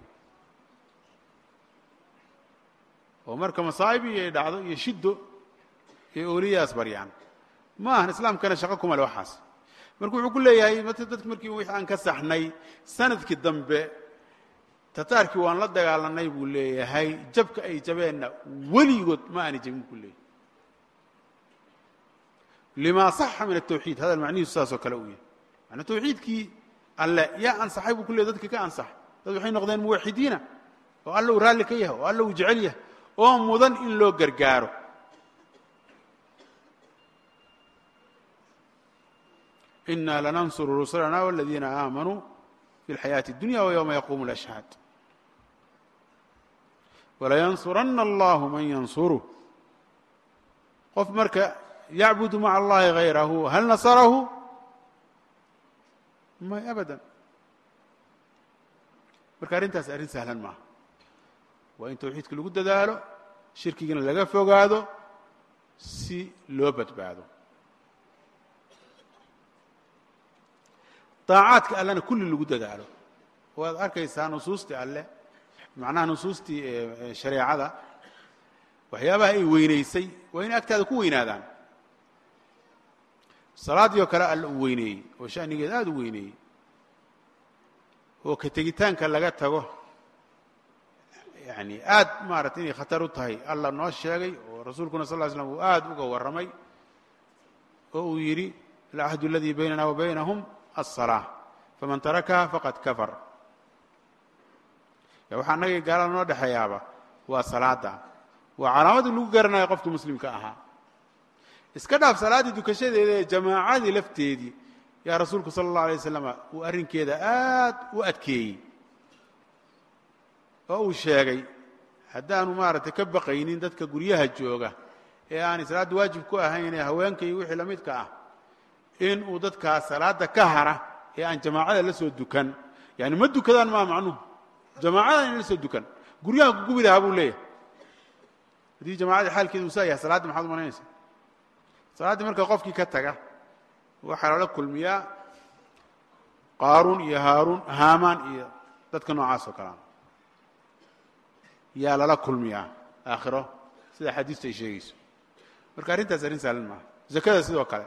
Speaker 5: oo marka masaa'ib iyo ay dhacdo iyo shiddo iyo ooliyaas baryaan ma ahan islaamkana shaqo kuma le waxaas marka wuxuu ku leeyahay dadki markii wix aan ka saxnay sanadkii dambe tataarkii waan la dagaalanay buu leeyahay jabka ay jabeenna weligood ma aani jabin ku leeyahay lima saxa min الtawxiid hadal macnihiisu saasoo kale uu yahay manaa tawxiidkii alle yaa ansaxay buu ku leeyay dadka ka ansaxay dad waxay noqdeen muwaxidiina oo alla uu raalli ka yahay oo alla uu jecel yahay oo mudan in loo gargaaro ina lanansuru rusulana wاladiina aamanuu fi اlxayaaةi اdunya وywma yaquumu اlأshhaad walayansurana allahu man yansuruh qof marka yacbudu maca allahi hayrahu hal nasarahu may abadan marka arrintaas arrin sahlan maaha waa in tawxiidka lagu dadaalo shirkigana laga fogaado si loo badbaado daacaadka allena kulli lagu dadaalo waad arkaysaa nusuustii alle macnaha nusuustii shareecada waxyaabaha ay weynaysay waa inay agtaada ku weynaadaan salaaddii oo kale alla uu weyneeyey oo shanigeed aada u weyneeyey oo ka tegitaanka laga tago yani aad maaragtay inay khatar u tahay alla noo sheegay oo rasuulkuna sal ly slam uu aad uga warramay oo uu yidhi alcahdu aladii baynana wa baynahum aلsalaaة faman tarakaha faqad kafar waxaa annagii gaalada noo dhexeeyaaba waa salaada waa calaamadii lagu garanayo qofka muslimka ahaa iska dhaaf salaaddii dukashadeeda ee jamaacadii lafteedii yaa rasuulku sala اllah alay waslama uu arrinkeeda aad u adkeeyey oo uu sheegay haddaanu maaragtay ka baqaynin dadka guryaha jooga ee aanay salaadda waajib ku ahayn ee haweenka iyo wixii la midka ah in uu dadkaas salaadda ka hara ee aan jamaacada la soo dukan yani ma dukadaan maa macnuhu jamaacada in la soo dukan guryaha ku gubi lahaa buu leeyahay haddii jamaacadii xaalkeedu uu saa yahay salaaddi maxaad umalaynaysaa salaaddii marka qofkii ka taga waxaa lala kulmiyaa qaaruun iyo haaruun haamaan iyo dadka noocaas oo kalea yaa lala kulmiyaa aakhiro sida xadiistu ay sheegayso marka arrintaas arrin saalan maaha zakada sidoo kale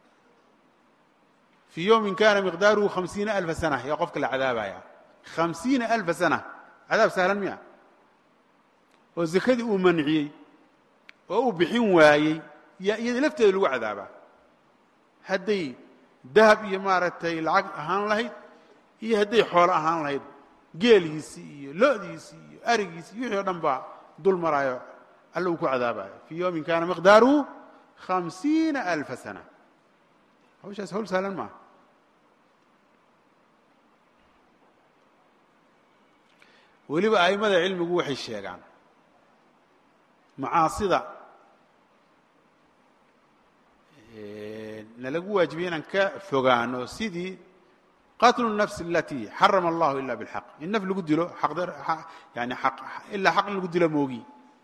Speaker 5: fii yowmin kana miqdaaruhu hamsiina alfa sana yaa qofka la cadaabaya hamsiina alfa sana cadaab sahlan miya oo zakadii uu manciyey oo uu bixin waayey yaa iyada lafteeda lagu cadaabaa hadday dahab iyo maaragtay lacag ahaan lahayd iyo hadday xoolo ahaan lahayd geeliisii iyo lo'diisii iyo arigiisii iyo wixii o dhan baa dul maraayo alla uu ku cadaabayo fii yowmin kana miqdaaruhu hamsiina alfa sana hawshaas hawl sahlan maaha weliba a'immada cilmigu waxay sheegaan macaasida nalagu waajibiyey inaan ka fogaano sidii qatlu الnafs alati xarama allahu ila bاlxaq in naf lagu dilo aqdar yani aq ilaa xaq in lagu dilo moogi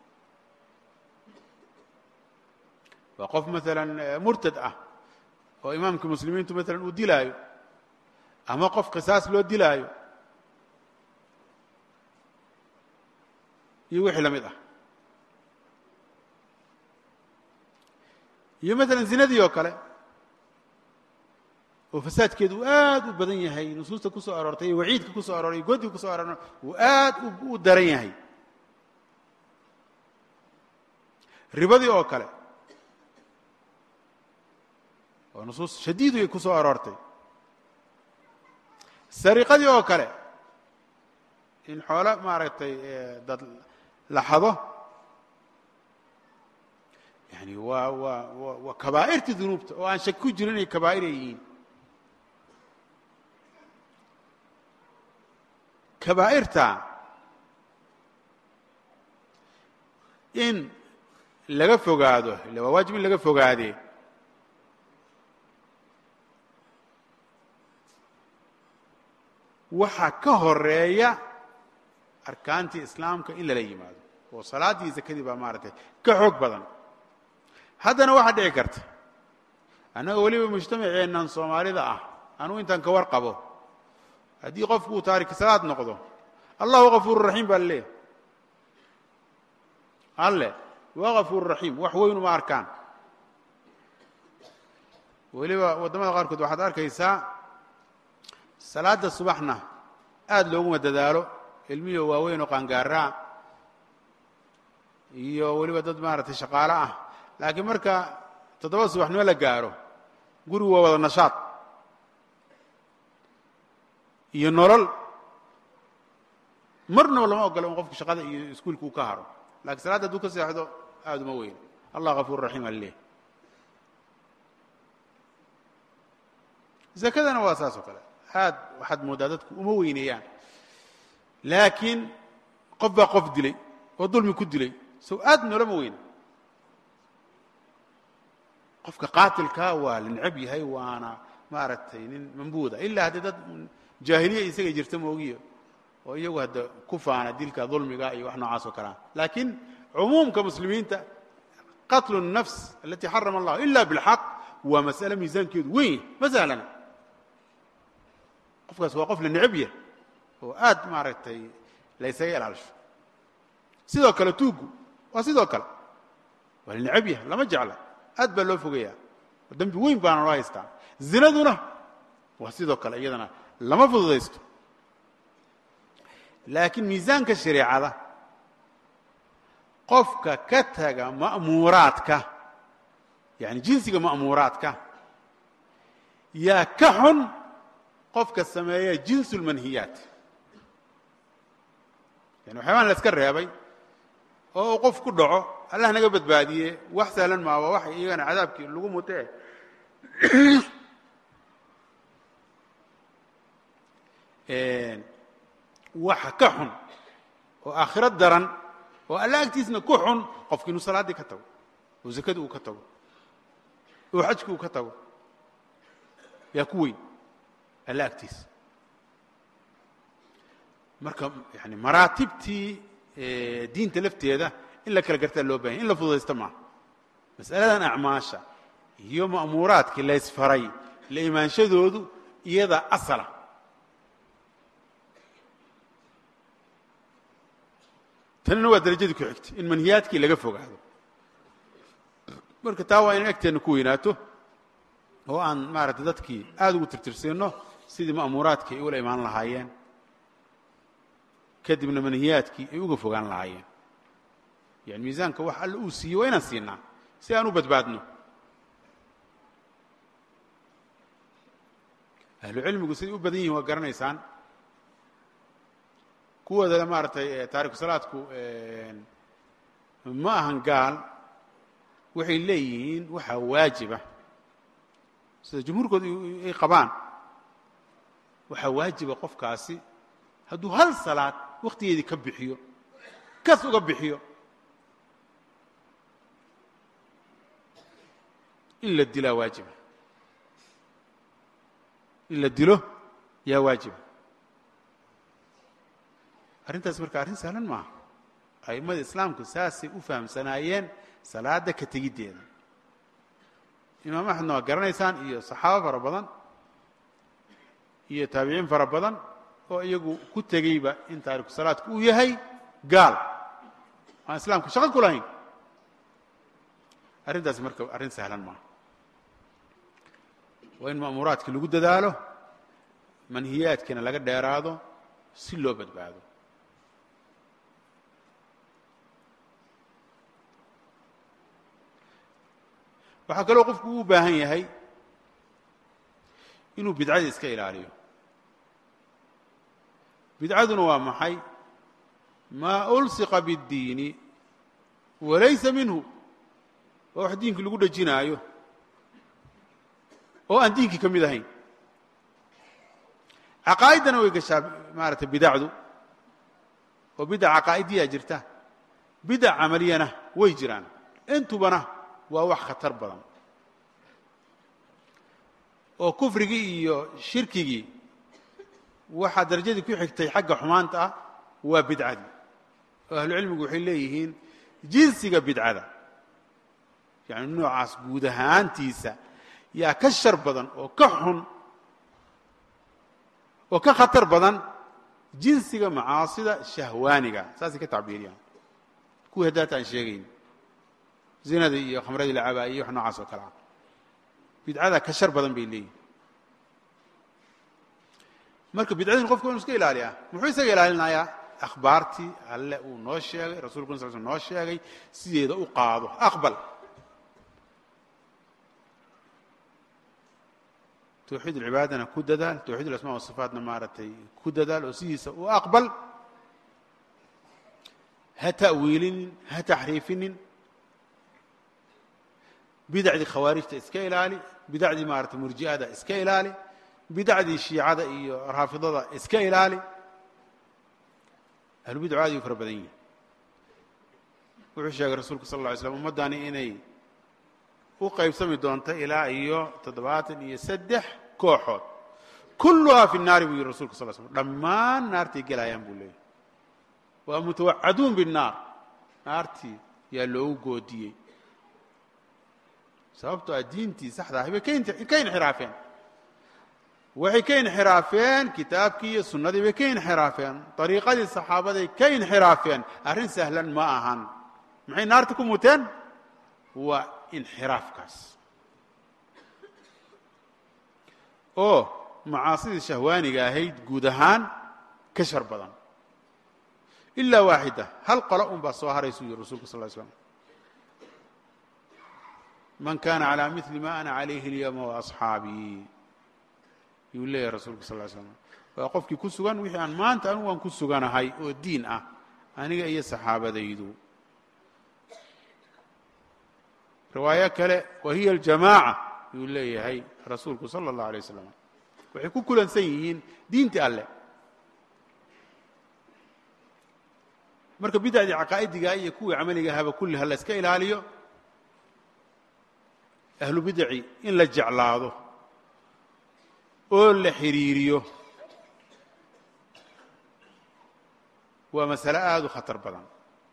Speaker 5: waa qof maala murtad ah oo imaamkii muslimiintu maala uu dilaayo ama qof qisaas loo dilaayo iyo wixii la mid ah iyo maala zinadii oo kale oo fasaadkeedu uu aad u badan yahay nusuusta ku soo aroortay iyo waciidka ku soo arooray iyo godiga ku soo aroorna uu aad u daran yahay ribadii oo kale oo nusuus shadiidu ay ku soo aroortay sariqadii oo kale in xoolo maaragtay dad la xado yani waa waa wa waa kabaa'irtii dunuubta oo aan shaki ku jirin inay kabaa'ir ay yihiin kabaa'irta in laga fogaado ille waa waajib in laga fogaadee waxaa ka horeeya arkaantii islaamka in lala yimaado oo salaaddii zakadii baa maaragtay ka xoog badan haddana waxaa dhici karta annaga weliba mujtamaceennan soomaalida ah anugu intaan ka war qabo haddii qofku uu taariki salaad noqdo allahu gafuuru raxiim baa laleeyahay alle waa gafuuru raxiim wax weyn uma arkaan weliba waddamada qaarkood waxaad arkaysaa salaadda subaxna aada looguma dadaalo ilmiyo waaweyn oo qaangaaraa iyo weliba dad maaragtay shaqaalo ah laakiin marka toddoba subaxnimo la gaaro gurigu waa wada nashaad iyo nolol marnaba lama ogola in qofku shaqada iyo iskuulka uu ka haro lakiin salaadda hadduu ka seexdo aada uma weyn allah gafuur raxiim aleh zakadana waa saas oo kale aad waxaad mooddaa dadku uma weyneeyaan laakiin qof baa qof dilay oo dulmi ku dilay sow aad noolama weyna qofka qaatilkaa waa la necab yahay waana maaragtay nin mambuuda ilaa haddii dad jaahiliya isaga jirta moogiyo oo iyagu hadda ku faana dilka dulmiga iyo wax noocaas oo kalea laakiin cumuumka muslimiinta qatlu الnafs alati xarama allah ila biاlxaq waa mas'ale miisaankeedu weyn ma sahlana qofkaas waa qof la necab yah oo aad maaragtay la ysaga ilaalisho sidoo kale tuugu waa sidoo kale waa la necab yah lama jecla aad baa loo fogaya dembi weyn baana loo haystaa zinaduna waa sidoo kale iyadana lama fududaysto laakiin miisaanka shareecada qofka ka taga ma'muuraadka yani jinsiga ma'muuraadka yaa ka xun qofka sameeya jinsu اlmanhiyaat yani waxyaabaan la iska reebay oo uu qof ku dhaco allah naga badbaadiye wax sahlan maa waa wax iyagana cadaabkii lagu mutee waxa ka xun oo aakhiro daran oo alla agtiisna ku xun qofki inuu salaaddii ka tago oo zakadii uu ka tago oo xajkii uu ka tago yaa ku weyn alla agtiisa marka yani maraatibtii diinta lafteeda in la kala gartaa loo bahanya in la fududaysta maaha mas'aladan acmaasha iyo ma'muuraadkii la ysfaray la imaanshadoodu iyada asala tanina waa darajadii ku xigtay in manhiyaadkii laga fogaado marka taa waa inaan egteenna ku weynaato oo aan maaragtay dadkii aada ugu tirtirsiinno sidii ma'muuraadkii ay ula imaan lahaayeen kadibna manhiyaadkii ay uga fogaan lahaayeen yani miisaanka wax alla uu siiyey waa inaan siinaa si aan u badbaadno ahlu cilmigu siday u badan yihin waa garanaysaan kuwoodale maaragtay taariku salaadku ma ahan gaal waxay leeyihiin waxaa waajiba sida jumhuurkooda ay qabaan waxaa waajiba qofkaasi hadduu hal salaad wakhtigeedii ka bixiyo kas uga bixiyo in la dilaa waajiba in la dilo yaa waajiba arrintaas marka arrin sahlan maaha a'immada islaamku saasay u fahamsanaayeen salaadda ka tegiddeeda imaam axmedna waa garanaysaan iyo saxaabo fara badan iyo taabiciin fara badan oo iyagu ku tegeyba in taariku salaadku uu yahay gaal aan islaamka shaqo ku lahayn arrintaas marka arrin sahlan maaha waa in ma'muuraadka lagu dadaalo manhiyaadkiina laga dheeraado si loo badbaado waxaa kaloo qofku uu baahan yahay inuu bidcada iska ilaaliyo bidcaduna waa maxay maa ulsiqa biاddiini walaysa minhu waa wax diinkii lagu dhejinaayo oo aan diinkii ka mid ahayn caqaa'iddana way gashaa maaragtay bidacdu oo bidac caqaa'idiyaa jirta bidac camaliyana way jiraan intubana waa wax khatar badan oo kufrigii iyo shirkigii waxaa darajadii ku xigtay xagga xumaanta ah waa bidcadii oo ahlucilmigu waxay leeyihiin jinsiga bidcada yani noocaas guud ahaantiisa yaa ka shar badan oo ka xun oo ka khatar badan jinsiga macaasida shahwaaniga saasay ka tacbiiriyaan kuwii haddaata aan sheegayn zinadii iyo khamradii la cabaa iyo wax noocaas oo kale ah bidcada ka shar badan bay leeyihin marka bidcadin qofku inu iska ilaaliyaa muxuu isaga ilaalinayaa akhbaartii alle uu noo sheegay rasulku sal sl noo sheegay sideeda u qaado aqbal tawxiid ulcibaadana ku dadaal tawxiid ulasmaa wasifaatna maaragtay ku dadaal oo sidiisa u aqbal ha ta'wiilinin ha taxriifinin bidacdii khawaarijta iska ilaali bidacdii maarata murji'ada iska ilaali bidacdii shiicada iyo raafidada iska ilaali ahlubidcu aad yu fara badan yihin wuxuu sheegay rasuulku sal lla ly slam ummaddani inay u qaybsami doonto ilaa iyo toddobaatan iyo saddex kooxood kulluhaa fi الnaari buu yihi rasulku sal slm dhammaan naartay gelayaan buu leeyay waa mutawacaduun biالnaar naartii yaa loogu goodiyey sababtoo ah diintii saxda ahay bay ka inxiraafeen waxay ka inxiraafeen kitaabkii iyo sunnadii bay ka inxiraafeen dariiqadii saxaabaday ka inxiraafeen arrin sahlan ma ahan maxay naarta ku muteen waa inxiraafkaas oo macaasidii shahwaaniga ahayd guud ahaan ka shar badan ilaa waaxida hal qolo un baa soo haraysuu yihi rasulku sal ly slam man kana calى mili ma ana calayhi اlyawma waasxaabii yuu leeyahay rasulku sal ly slam waa qofkii ku sugan wixii aan maanta anigu aan ku suganahay oo diin ah aniga iyo saxaabadaydu riwaayo kale wa hiya aljamaaca yuu leeyahay rasuulku sala اllah alay wasalam waxay ku kulansan yihiin diintii alleh marka bidacdii caqaa'idigaa iyo kuwii camaliga ahaba kulli ha la iska ilaaliyo ahlu bidaci in la jeclaado oo la xidhiiriyo waa masale aada u khatar badan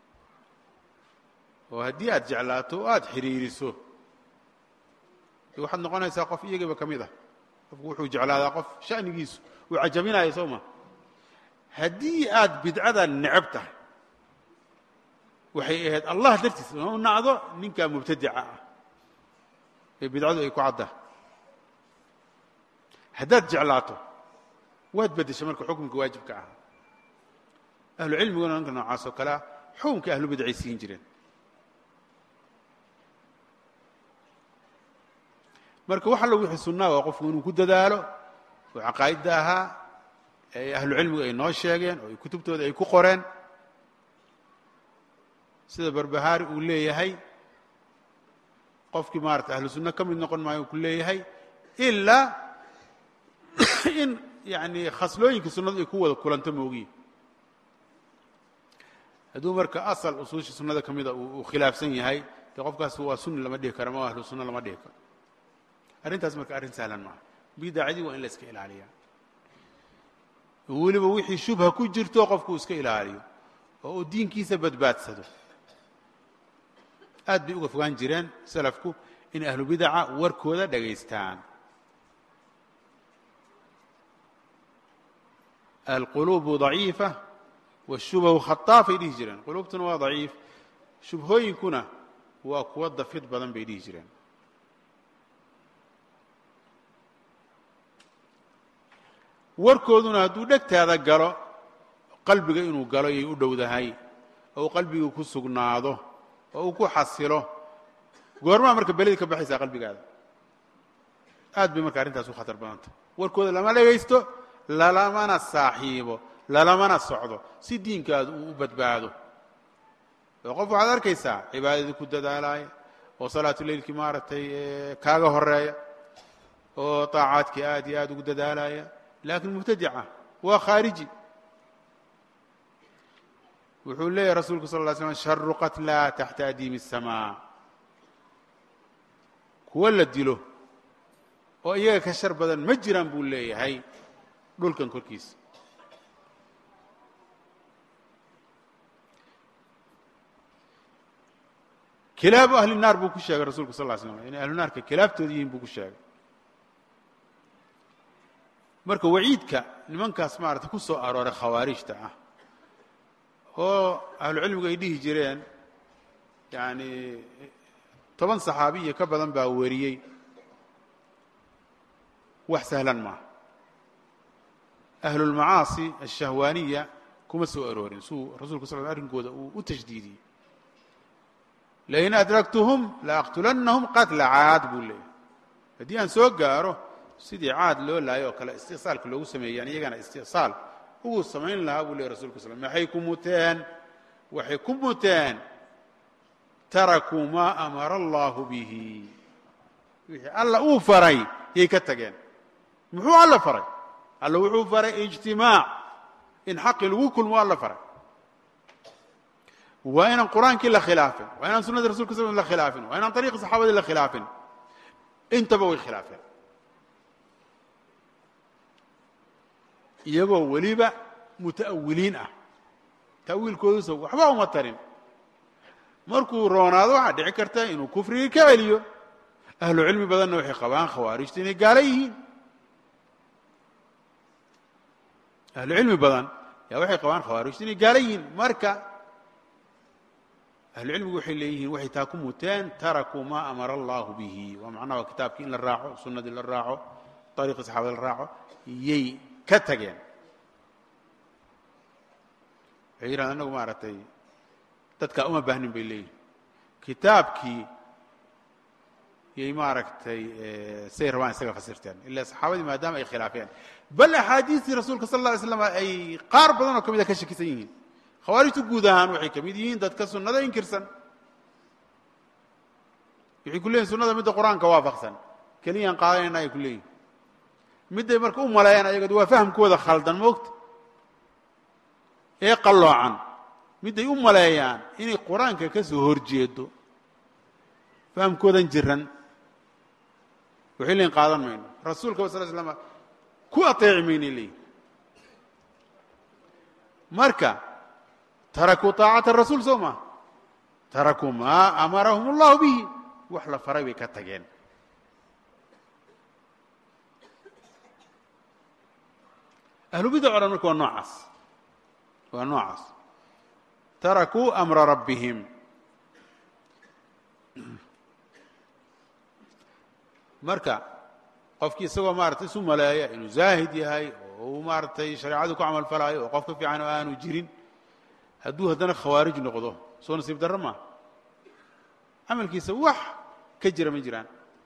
Speaker 5: oo haddii aad jeclaato o aada xidhiiriso waxaad noqonaysaa qof iyagiiba ka mid ah qofku wuxuu jeclaadaa qof sha'nigiisu uu cajabinaya soo ma haddii aad bidcada necab tahay waxay ahayd allah dartiis u nacdo ninkaa mubtadica ah ee bidcadu ay ku cadda haddaad jeclaato waad beddeshay marka xukumka waajibka ah ahlu cilmiguna ninka noocaas oo kalea xukumka ahlu bidcay siin jireen marka wax allo wixii sunnaa waa qofku inuu ku dadaalo oo caqaa'idda ahaa ee ahlu cilmigu ay noo sheegeen oo kutubtooda ay ku qoreen sida barbahaari uu leeyahay qofkii maarata ahlu sunno ka mid noqon maayo uu ku leeyahay ilaa in yani khaslooyinkii sunnadu ay ku wada kulanto moogiye hadduu marka asal usuushii sunnada ka mida uu khilaafsan yahay dee qofkaas waa sunni lama dhihi karo ma ahlu sunna lama dhihi karo arrintaas marka arrin sahlan maaha bidacdii waa in la iska ilaaliyaa weliba wixii shubha ku jirto qofku iska ilaaliyo oo uu diinkiisa badbaadsado aad bay uga fogaan jireen salafku in ahlu bidaca warkooda dhagaystaan alquluubu daciifa washubahu khataafay dhihi jireen quluubtuna waa daciif shubhooyinkuna waa kuwa dafid badan bay dhihi jireen warkooduna hadduu dhegtaada galo qalbiga inuu galo yay u dhowdahay oo uu qalbigu ku sugnaado oo uu ku xasilo goormaa marka beledii ka baxaysaa qalbigaada aad bay marka arrintaas u khatar badanta warkooda lama dhegaysto lalamana saaxiibo lalamana socdo si diinkaadu uu u badbaado oo qof waxaad arkaysaa cibaadadii ku dadaalaya oo salaatu leylkii maaragtay kaaga horeeya oo طaacaadkii aad iyo aad ugu dadaalaya lakin mubtadica waa khaariji wuxuu leeyahy rasulku sal lla slam sharu qatla taxta adiimi الsamaa kuwa la dilo oo iyaga ka shar badan ma jiraan buu leeyahay dhulkan korkiisa kilaabu ahli naar buu ku sheegay rasulku sal lla slam inay ahlu naarka kilaabtooda yihiin buu ku sheegay marka waciidka nimankaas maarata ku soo arooray khawaarijta ah oo ahlucilmigu ay dhihi jireen yani toban saxaabiya ka badan baa wariyey wax sahlan maaha ahlulmacaasi ashahwaaniya kuma soo aroorin suu rasulku sal arrinkooda uu u tashdiidiyey lain adraktuhum laaqtulannahum qatla caad buu leeyahy haddii aan soo gaaro sidii caad loo laayo oo kale istiqsaalka loogu sameeyaan iyagana istiqsaal ugu samayn lahaa buu leeyahy rasulku sal maxay ku muteen waxay ku muteen tarakuu maa amara allahu bihi wixii alla uu faray yay ka tageen muxuu alla faray alla wuxuu faray ijtimaac in xaqii lagu kulmo alla faray waa inaan qur-aankii la khilaafin waa inaan sunadii rasulka sl la khilaafin waa inaan ariiqi saxaabadii la khilaafin intaba way khilaafeen iyagoo weliba muta'awiliin ah ta'wiilkoodusa waxba uma tarin markuu roonaado waxaa dhici karta inuu kufrigii ka celiyo ahlu cilmi badanna waxay qabaan khawaarijtu inay gaalo yihiin ahlu cilmi badan yaa waxay qabaan khawaarijtu inay gaalo yihiin marka ahlu cilmigu waxay leeyihiin waxay taa ku muteen tarakuu maa amara allahu bihi waa macnaha waa kitaabkii in la raaco sunnadii la raaco ariiqii saxaabada la raaco yay ka tageen waxay yidhahdeen anagu maaragtay dadkaa uma baahnin bay leeyihin kitaabkii yay maaragtay say rabaan isaga fasirteen ila saxaabadii maadaama ay khilaafeen bal axaadiistii rasuulka sal alla alay slam ay qaar badan oo ka mida ka shakisan yihiin khawaarijtu guud ahaan waxay ka mid yihiin dadka sunnada inkirsan waxay ku leeyihin sunnada midda qur-aanka waafaqsan keliyaan qaadanayna ay ku leeyihin midday marka u maleeyaan ayagood waa fahamkooda khaldan moogta ee qalloocan midday u maleeyaan inay qur-aanka ka soo horjeedo fahamkoodan jiran waxay leeyiin qaadan mayno rasuulka sal slam ku ateeci maynay leeyihin marka tarakuu طaacata rasuul soo maa tarakuu maa amarahum اllahu bihi wax la faray bay ka tageen ahlubidac o dhan marka waa noocaas waa noocaas tarakuu amra rabbihim marka qofkii isagoo maarata isu maleeya inuu zaahid yahay oo uu maaratay shareecadu ku camal falaayo oo qof ka fiican oo aanu jirin hadduu haddana khawaarij noqdo soo nasiib darro maa camalkiisa wax ka jira ma jiraan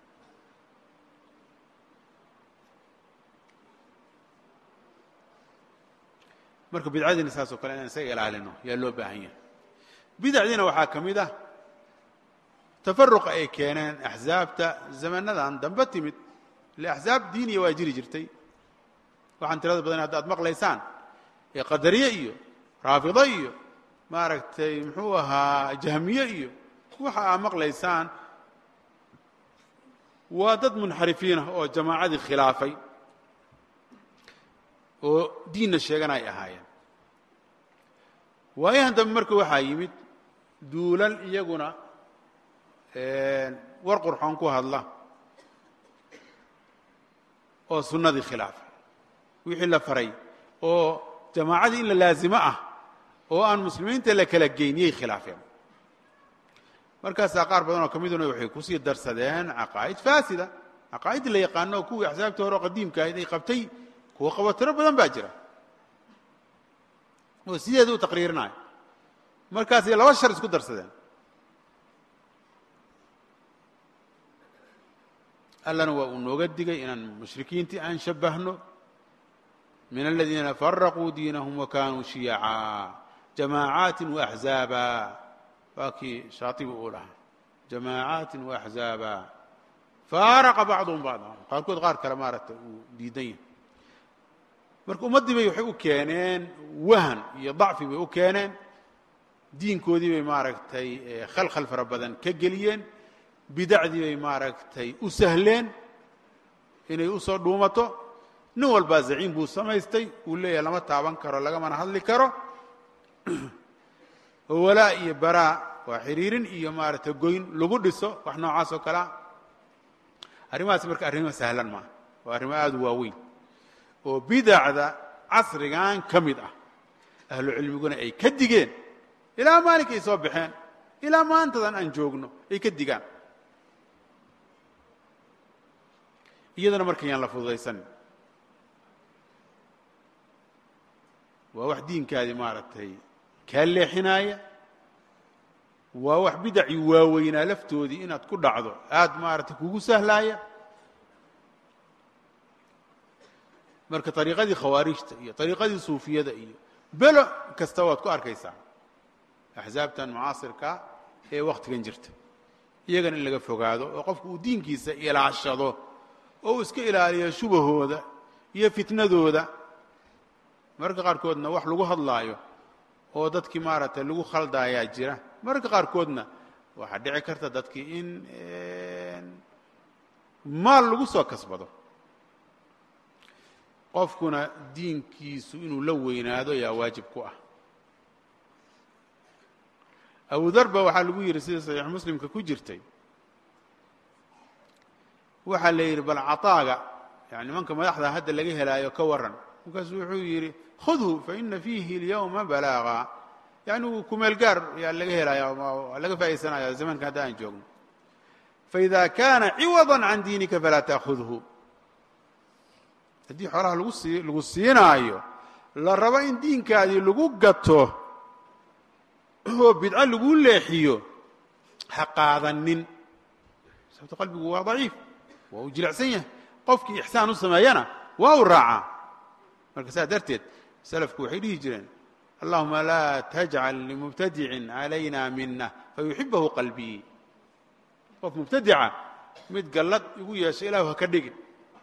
Speaker 5: marka bidcadiina saas oo kale inaan isaga ilaalino yaa loo baahan yahay bidacdiina waxaa ka mid ah tafaruqa ay keeneen axsaabta zamanadan dambe timid ile axsaab diiniya waa jiri jirtay waxaan tirada badan hadda ad maqlaysaan ee qadariye iyo raafido iyo maaragtay muxuu ahaa jahmiye iyo waxa aa maqlaysaan waa dad munxarifiinah oo jamaacadii khilaafay oo diinna sheegana ay ahaayeen waayahan dambe marka waxaa yimid duulal iyaguna war qurxoon ku hadla oo sunnadii khilaafay wixii la faray oo jamaacadii in la laazimo ah oo aan muslimiinta la kala geyniyay khilaafeen markaasaa qaar badan oo ka miduna waxay kusii darsadeen caqaa'id faasida caqaa'id la yaqaano oo kuwii axsaabtii hore oo qadiimka ahayd ay qabtay kuwa qabo tiro badan baa jira oo sideeda u taqriirinayo markaasay laba shar isku darsadeen allana waa uu nooga digay inaan mushrikiintii aan shabbahno min aladiina faraquu diinahum wakanuu shiyaca jamaacaati waaxzaaba waa kii shaaibi uu lahaa jamaacaati waaxzaaba faaraqa bacduhum bacda qaarkood qaar kale maaragtay uu diidan yahay marka ummaddii bay waxay u keeneen wahan iyo dacfi bay u keeneen diinkoodii bay maaragtay khalkhal fara badan ka geliyeen bidacdii bay maaragtay u sahleen inay u soo dhuumato nin walbaa zaciim buu samaystay uu leeyahay lama taaban karo lagamana hadli karo oo walaa iyo baraa waa xiriirin iyo maaragtay goyn lagu dhiso wax noocaas oo kalea arrimahaas marka arrimo sahlan maaha waa arrimo aada u waaweyn oo bidacda casrigan ka mid ah ahlu cilmiguna ay ka digeen ilaa maalinkay soo baxeen ilaa maantadan aan joogno ay ka digaan iyadana marka yaan la fududaysanin waa wax diinkaadii maaragtay kaa leexinaaya waa wax bidacii waaweynaa laftoodii inaad ku dhacdo aad maaragtay kugu sahlaaya marka ariiqadii khawaarijta iyo ariiqadii suufiyada iyo belo kasta waad ku arkaysaa axsaabtan mucaasirka ee wakhtigan jirta iyagana in laga fogaado oo qofku uu diinkiisa ilaashado oo uu iska ilaaliyo shubahooda iyo fitnadooda mararka qaarkoodna wax lagu hadlaayo oo dadkii maaragtay lagu khaldaayaa jira mararka qaarkoodna waxaa dhici karta dadkii in maal lagu soo kasbado qofkuna diinkiisu inuu la weynaado yaa waajib ku ah abu dar ba waxaa lagu yidhi sida saxiix muslimka ku jirtay waxaa la yidhi bal caطaaga yani nimanka madaxda hadda laga helaayo ka waran markaasuu wuxuu yidhi khudhu faina fiihi اlyawma balaaga yani uu kumeel gaar yaa laga helaya laga faaidaysanaya zamanka hadda aan joogno faida kana ciwaضa can diinika falaa taأkhudhu haddii xoolaha lagu sii lagu siinaayo la rabo in diinkaadii lagu gato oo bidco lagu leexiyo ha qaadanin sababto qalbigu waa daciif waa uu jilicsan yahay qofkii ixsaan u sameeyana waa uu raacaa marka saas darteed salafku waxay dhihi jireen allahuma laa tajcal limubtadicin calayna mina fayuxibahu qalbii qof mubtadica mid gallad igu yeesha ilahu ha ka dhigin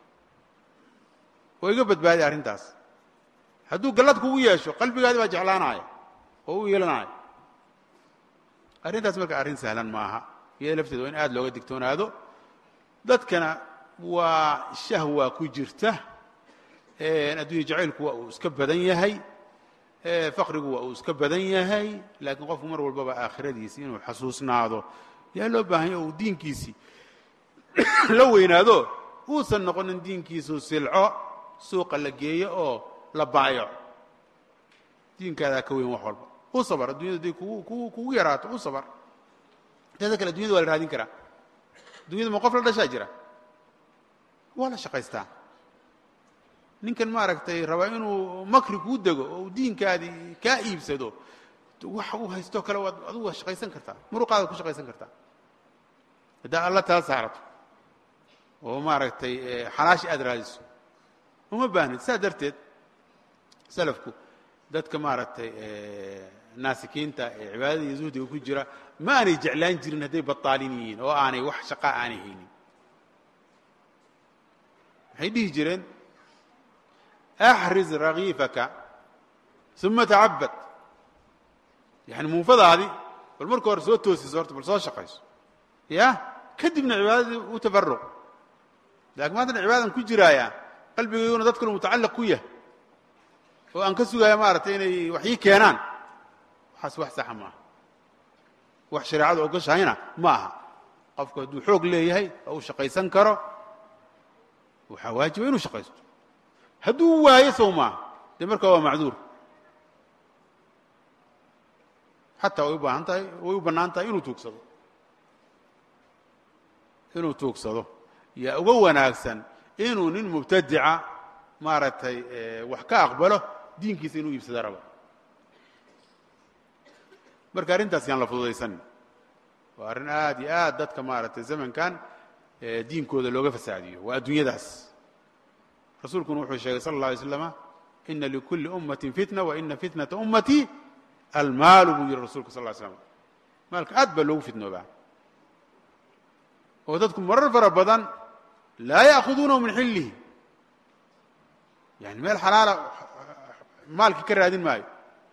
Speaker 5: oo iga badbaadi arrintaas hadduu gallad kugu yeesho qalbigaadi baa jeclaanaya oo u yeelanaya arrintaas marka arrin sahlan maaha iyada lafteeda waa in aad looga digtoonaado dadkana waa shahwa ku jirta addunya jacaylku waa uu iska badan yahay faqrigu waa uu iska badan yahay laakiin qofku mar walbaba aakhiradiisi inuu xasuusnaado yaa loo baahanya o uu diinkiisii la weynaado uusan noqonin diinkiisu silco suuqa la geeyo oo la baayaco diinkaadaa ka weyn wax walba u sabr addunyadu haday kugu kugu kugu yaraato u sabr inteeda kale addunyada waa la raadin karaa addunyada ma qof la dhashaa jira waa la shaqaystaa ninkan maaragtay rabaa inuu makri kuu dego oo uu diinkaadii kaa iibsado wax uu haystoo kale waad adugu waa shaqaysan kartaa muruqaada ku shaqaysan kartaa haddaa alla tala saarato oo maaragtay xalaashi aad raadiso uma baahnid saa darteed salafku dadka maaragtay naasikiinta ee cibaadada iyo zuhdiga ku jira ma aanay jeclaan jirin hadday baطaalin yihiin oo aanay wax shaqaa aanay haynin waxay dhihi jireen axriz ragiifaka uma tacabad yani muufadaadii bal marka hore soo toosiso horta bal soo shaqayso ya kadibna cibaadadii u tafaruq laakiin maantana cibaadan ku jiraayaa qalbigayguna dad kale mutacalliq ku yahay oo aan ka sugaya maaragtay inay wax ii keenaan waxaas wax saxa maaha wax shareecadu ogoshahayna ma aha qofku hadduu xoog leeyahay oo uu shaqaysan karo waxaa waajiba inuu shaqaysto hadduu waayo sow maaha dee markaa waa macduur xataa way u baahan tahay way u bannaan tahay inuu tuugsado inuu tuugsado yaa uga wanaagsan inuu nin mubtadica maaragtay wax ka aqbalo diinkiisa inuu iibsado rabo marka arrintaas yaan la fududaysanin waa arrin aad iyo aad dadka maaragtay zamankan diinkooda looga fasaadiyo waa adduunyadaas rasuulkuna wuxuu sheegay sala اlه alay slama ina likulli ummatin fitna wa ina fitnata ummatii almaalu buu yihi rasulka sal ly slam maalka aad baa loogu fitnoobaa oo dadku marar fara badan laa ya'khuduunahu min xillihi yani meel xalaala maalkii ka raadin maayo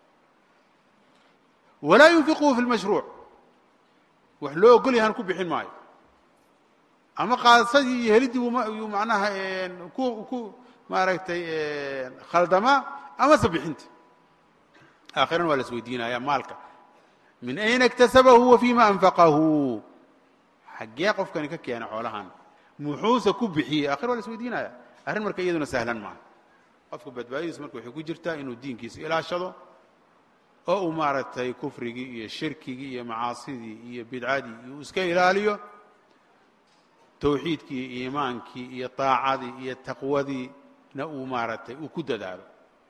Speaker 5: walaa yunfiquhu fi lmashruuc wax loo ogol yahan ku bixin maayo ama qaadsadii iyo heliddii yuu macnaha ku ku maaragtay khaldamaa amase bixinta aakhiran waa la is weydiinaya maalka min ayna اktasabahu wa fima anfaqahu xaggee qofkani ka keena xoolahan muxuuse ku bixiyey akhir waa la is weydiinaya arrin marka iyaduna sahlan maaha qofka badbaadadiisu marka waxay ku jirtaa inuu diinkiisa ilaashado oo uu maaragtay kufrigii iyo shirkigii iyo macaasidii iyo bidcadii uu iska ilaaliyo towxiidkii iyo iimaankii iyo طaacadii iyo taqwadiina uu maaragtay uu ku dadaalo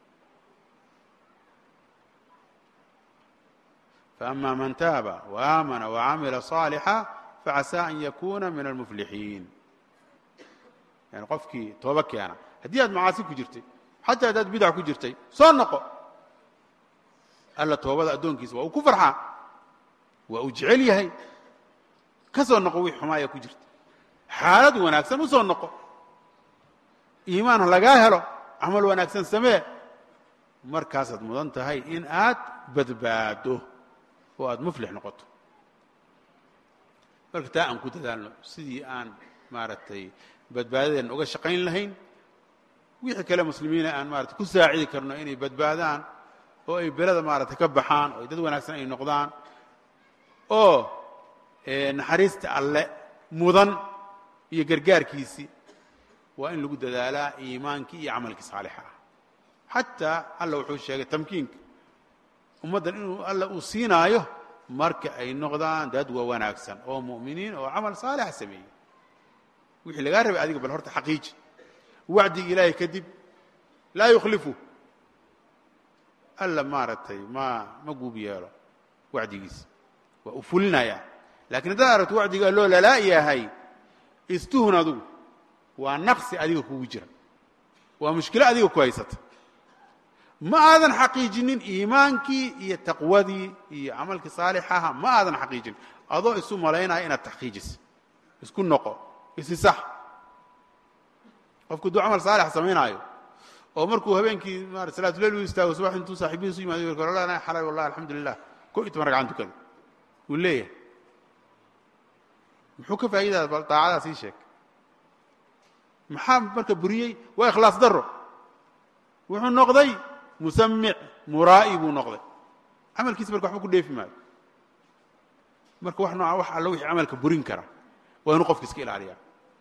Speaker 5: faأma man taaba وaamana وacamila صاalixa facasaa an yakuna min almuflixiin yani qofkii tooba keena haddii aad macaasi ku jirtay xataa haddaad bidac ku jirtay soo noqo alla toobada addoonkiisa waa uu ku farxaa waa uu jecel yahay ka soo noqo wixii xumaaya ku jirta xaalad wanaagsan u soo noqo iimaan ha lagaa helo camal wanaagsan samee markaasaad mudan tahay in aad badbaado oo aad muflix noqoto marka taa aan ku dadaalno sidii aan maaragtay badbaadadeenna uga shaqayn lahayn wixii kale muslimiina aan maarata ku saacidi karno inay badbaadaan oo ay belada maaragtay ka baxaan oo ay dad wanaagsan ay noqdaan oo naxariista alle mudan iyo gargaarkiisii waa in lagu dadaalaa iimaankii iyo camalkii saalixa ah xataa alla wuxuu sheegay tamkiinka ummaddan inuu alla uu siinaayo marka ay noqdaan dad waa wanaagsan oo mu'miniin oo camal saalixa sameeyey wixii lagaa rabay adiga bal horta xaqiiji wacdigi ilaahay kadib laa yukhlifu alla maaragtay ma ma guub yeelo wacdigiisa waa u fulinayaa lakiin haddaad aragto wacdigaa loo lalaa yahay istuhun adugu waa naqsi adiga kugu jira waa mushkilo adiga ku haysata ma aadan xaqiijinin iimaankii iyo taqwadii iyo camalkii saalixaha ma aadan xaqiijinin adoo isu malaynaya inaad taxqiijisa isku noqo isi sax qofku hadduu camal saalix samaynaayo oo markuu habeenkii marat salaatuleyl u istaago subax intuu saaxibihiisu yimaado yirka wallaahi xalay wallahi alxamdu lilah ko iyo toban ragcan tukada wuu leeyahay muxuu ka faa'iidaya bal daacadaas ii sheeg maxaa marka buriyey waa ikhlaas daro wuxuu noqday musamic muraa'i buu noqday camalkiisa marka waxba ku dheefi maayo marka wax nooca wax allo wixii camalka burin kara waa inuu qofka iska ilaaliyaa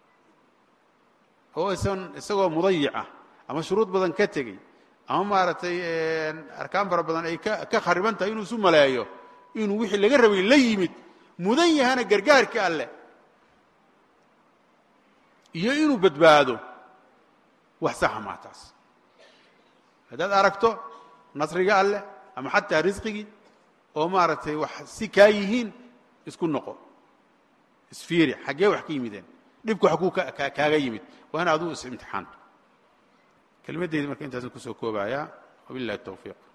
Speaker 5: oo isan isagoo mudayica ama shuruud badan ka tegey ama maaragtay arkaan fara badan ay ka ka khariban tahay inuu isu maleeyo inuu wixii laga rabay la yimid mudan yahana gargaarka alleh iyo inuu badbaado wax saxa maa taas haddaad aragto nasriga alleh ama xataa risqigii oo maaragtay wax si kaa yihiin isku noqo isfiiri xaggee wax ka yimideen dhibku wax kuu kaaga yimid waa in aduu is imtixaanto kelimaddeydi marka intaasan kusoo koobayaa wabillahi الtawfiiq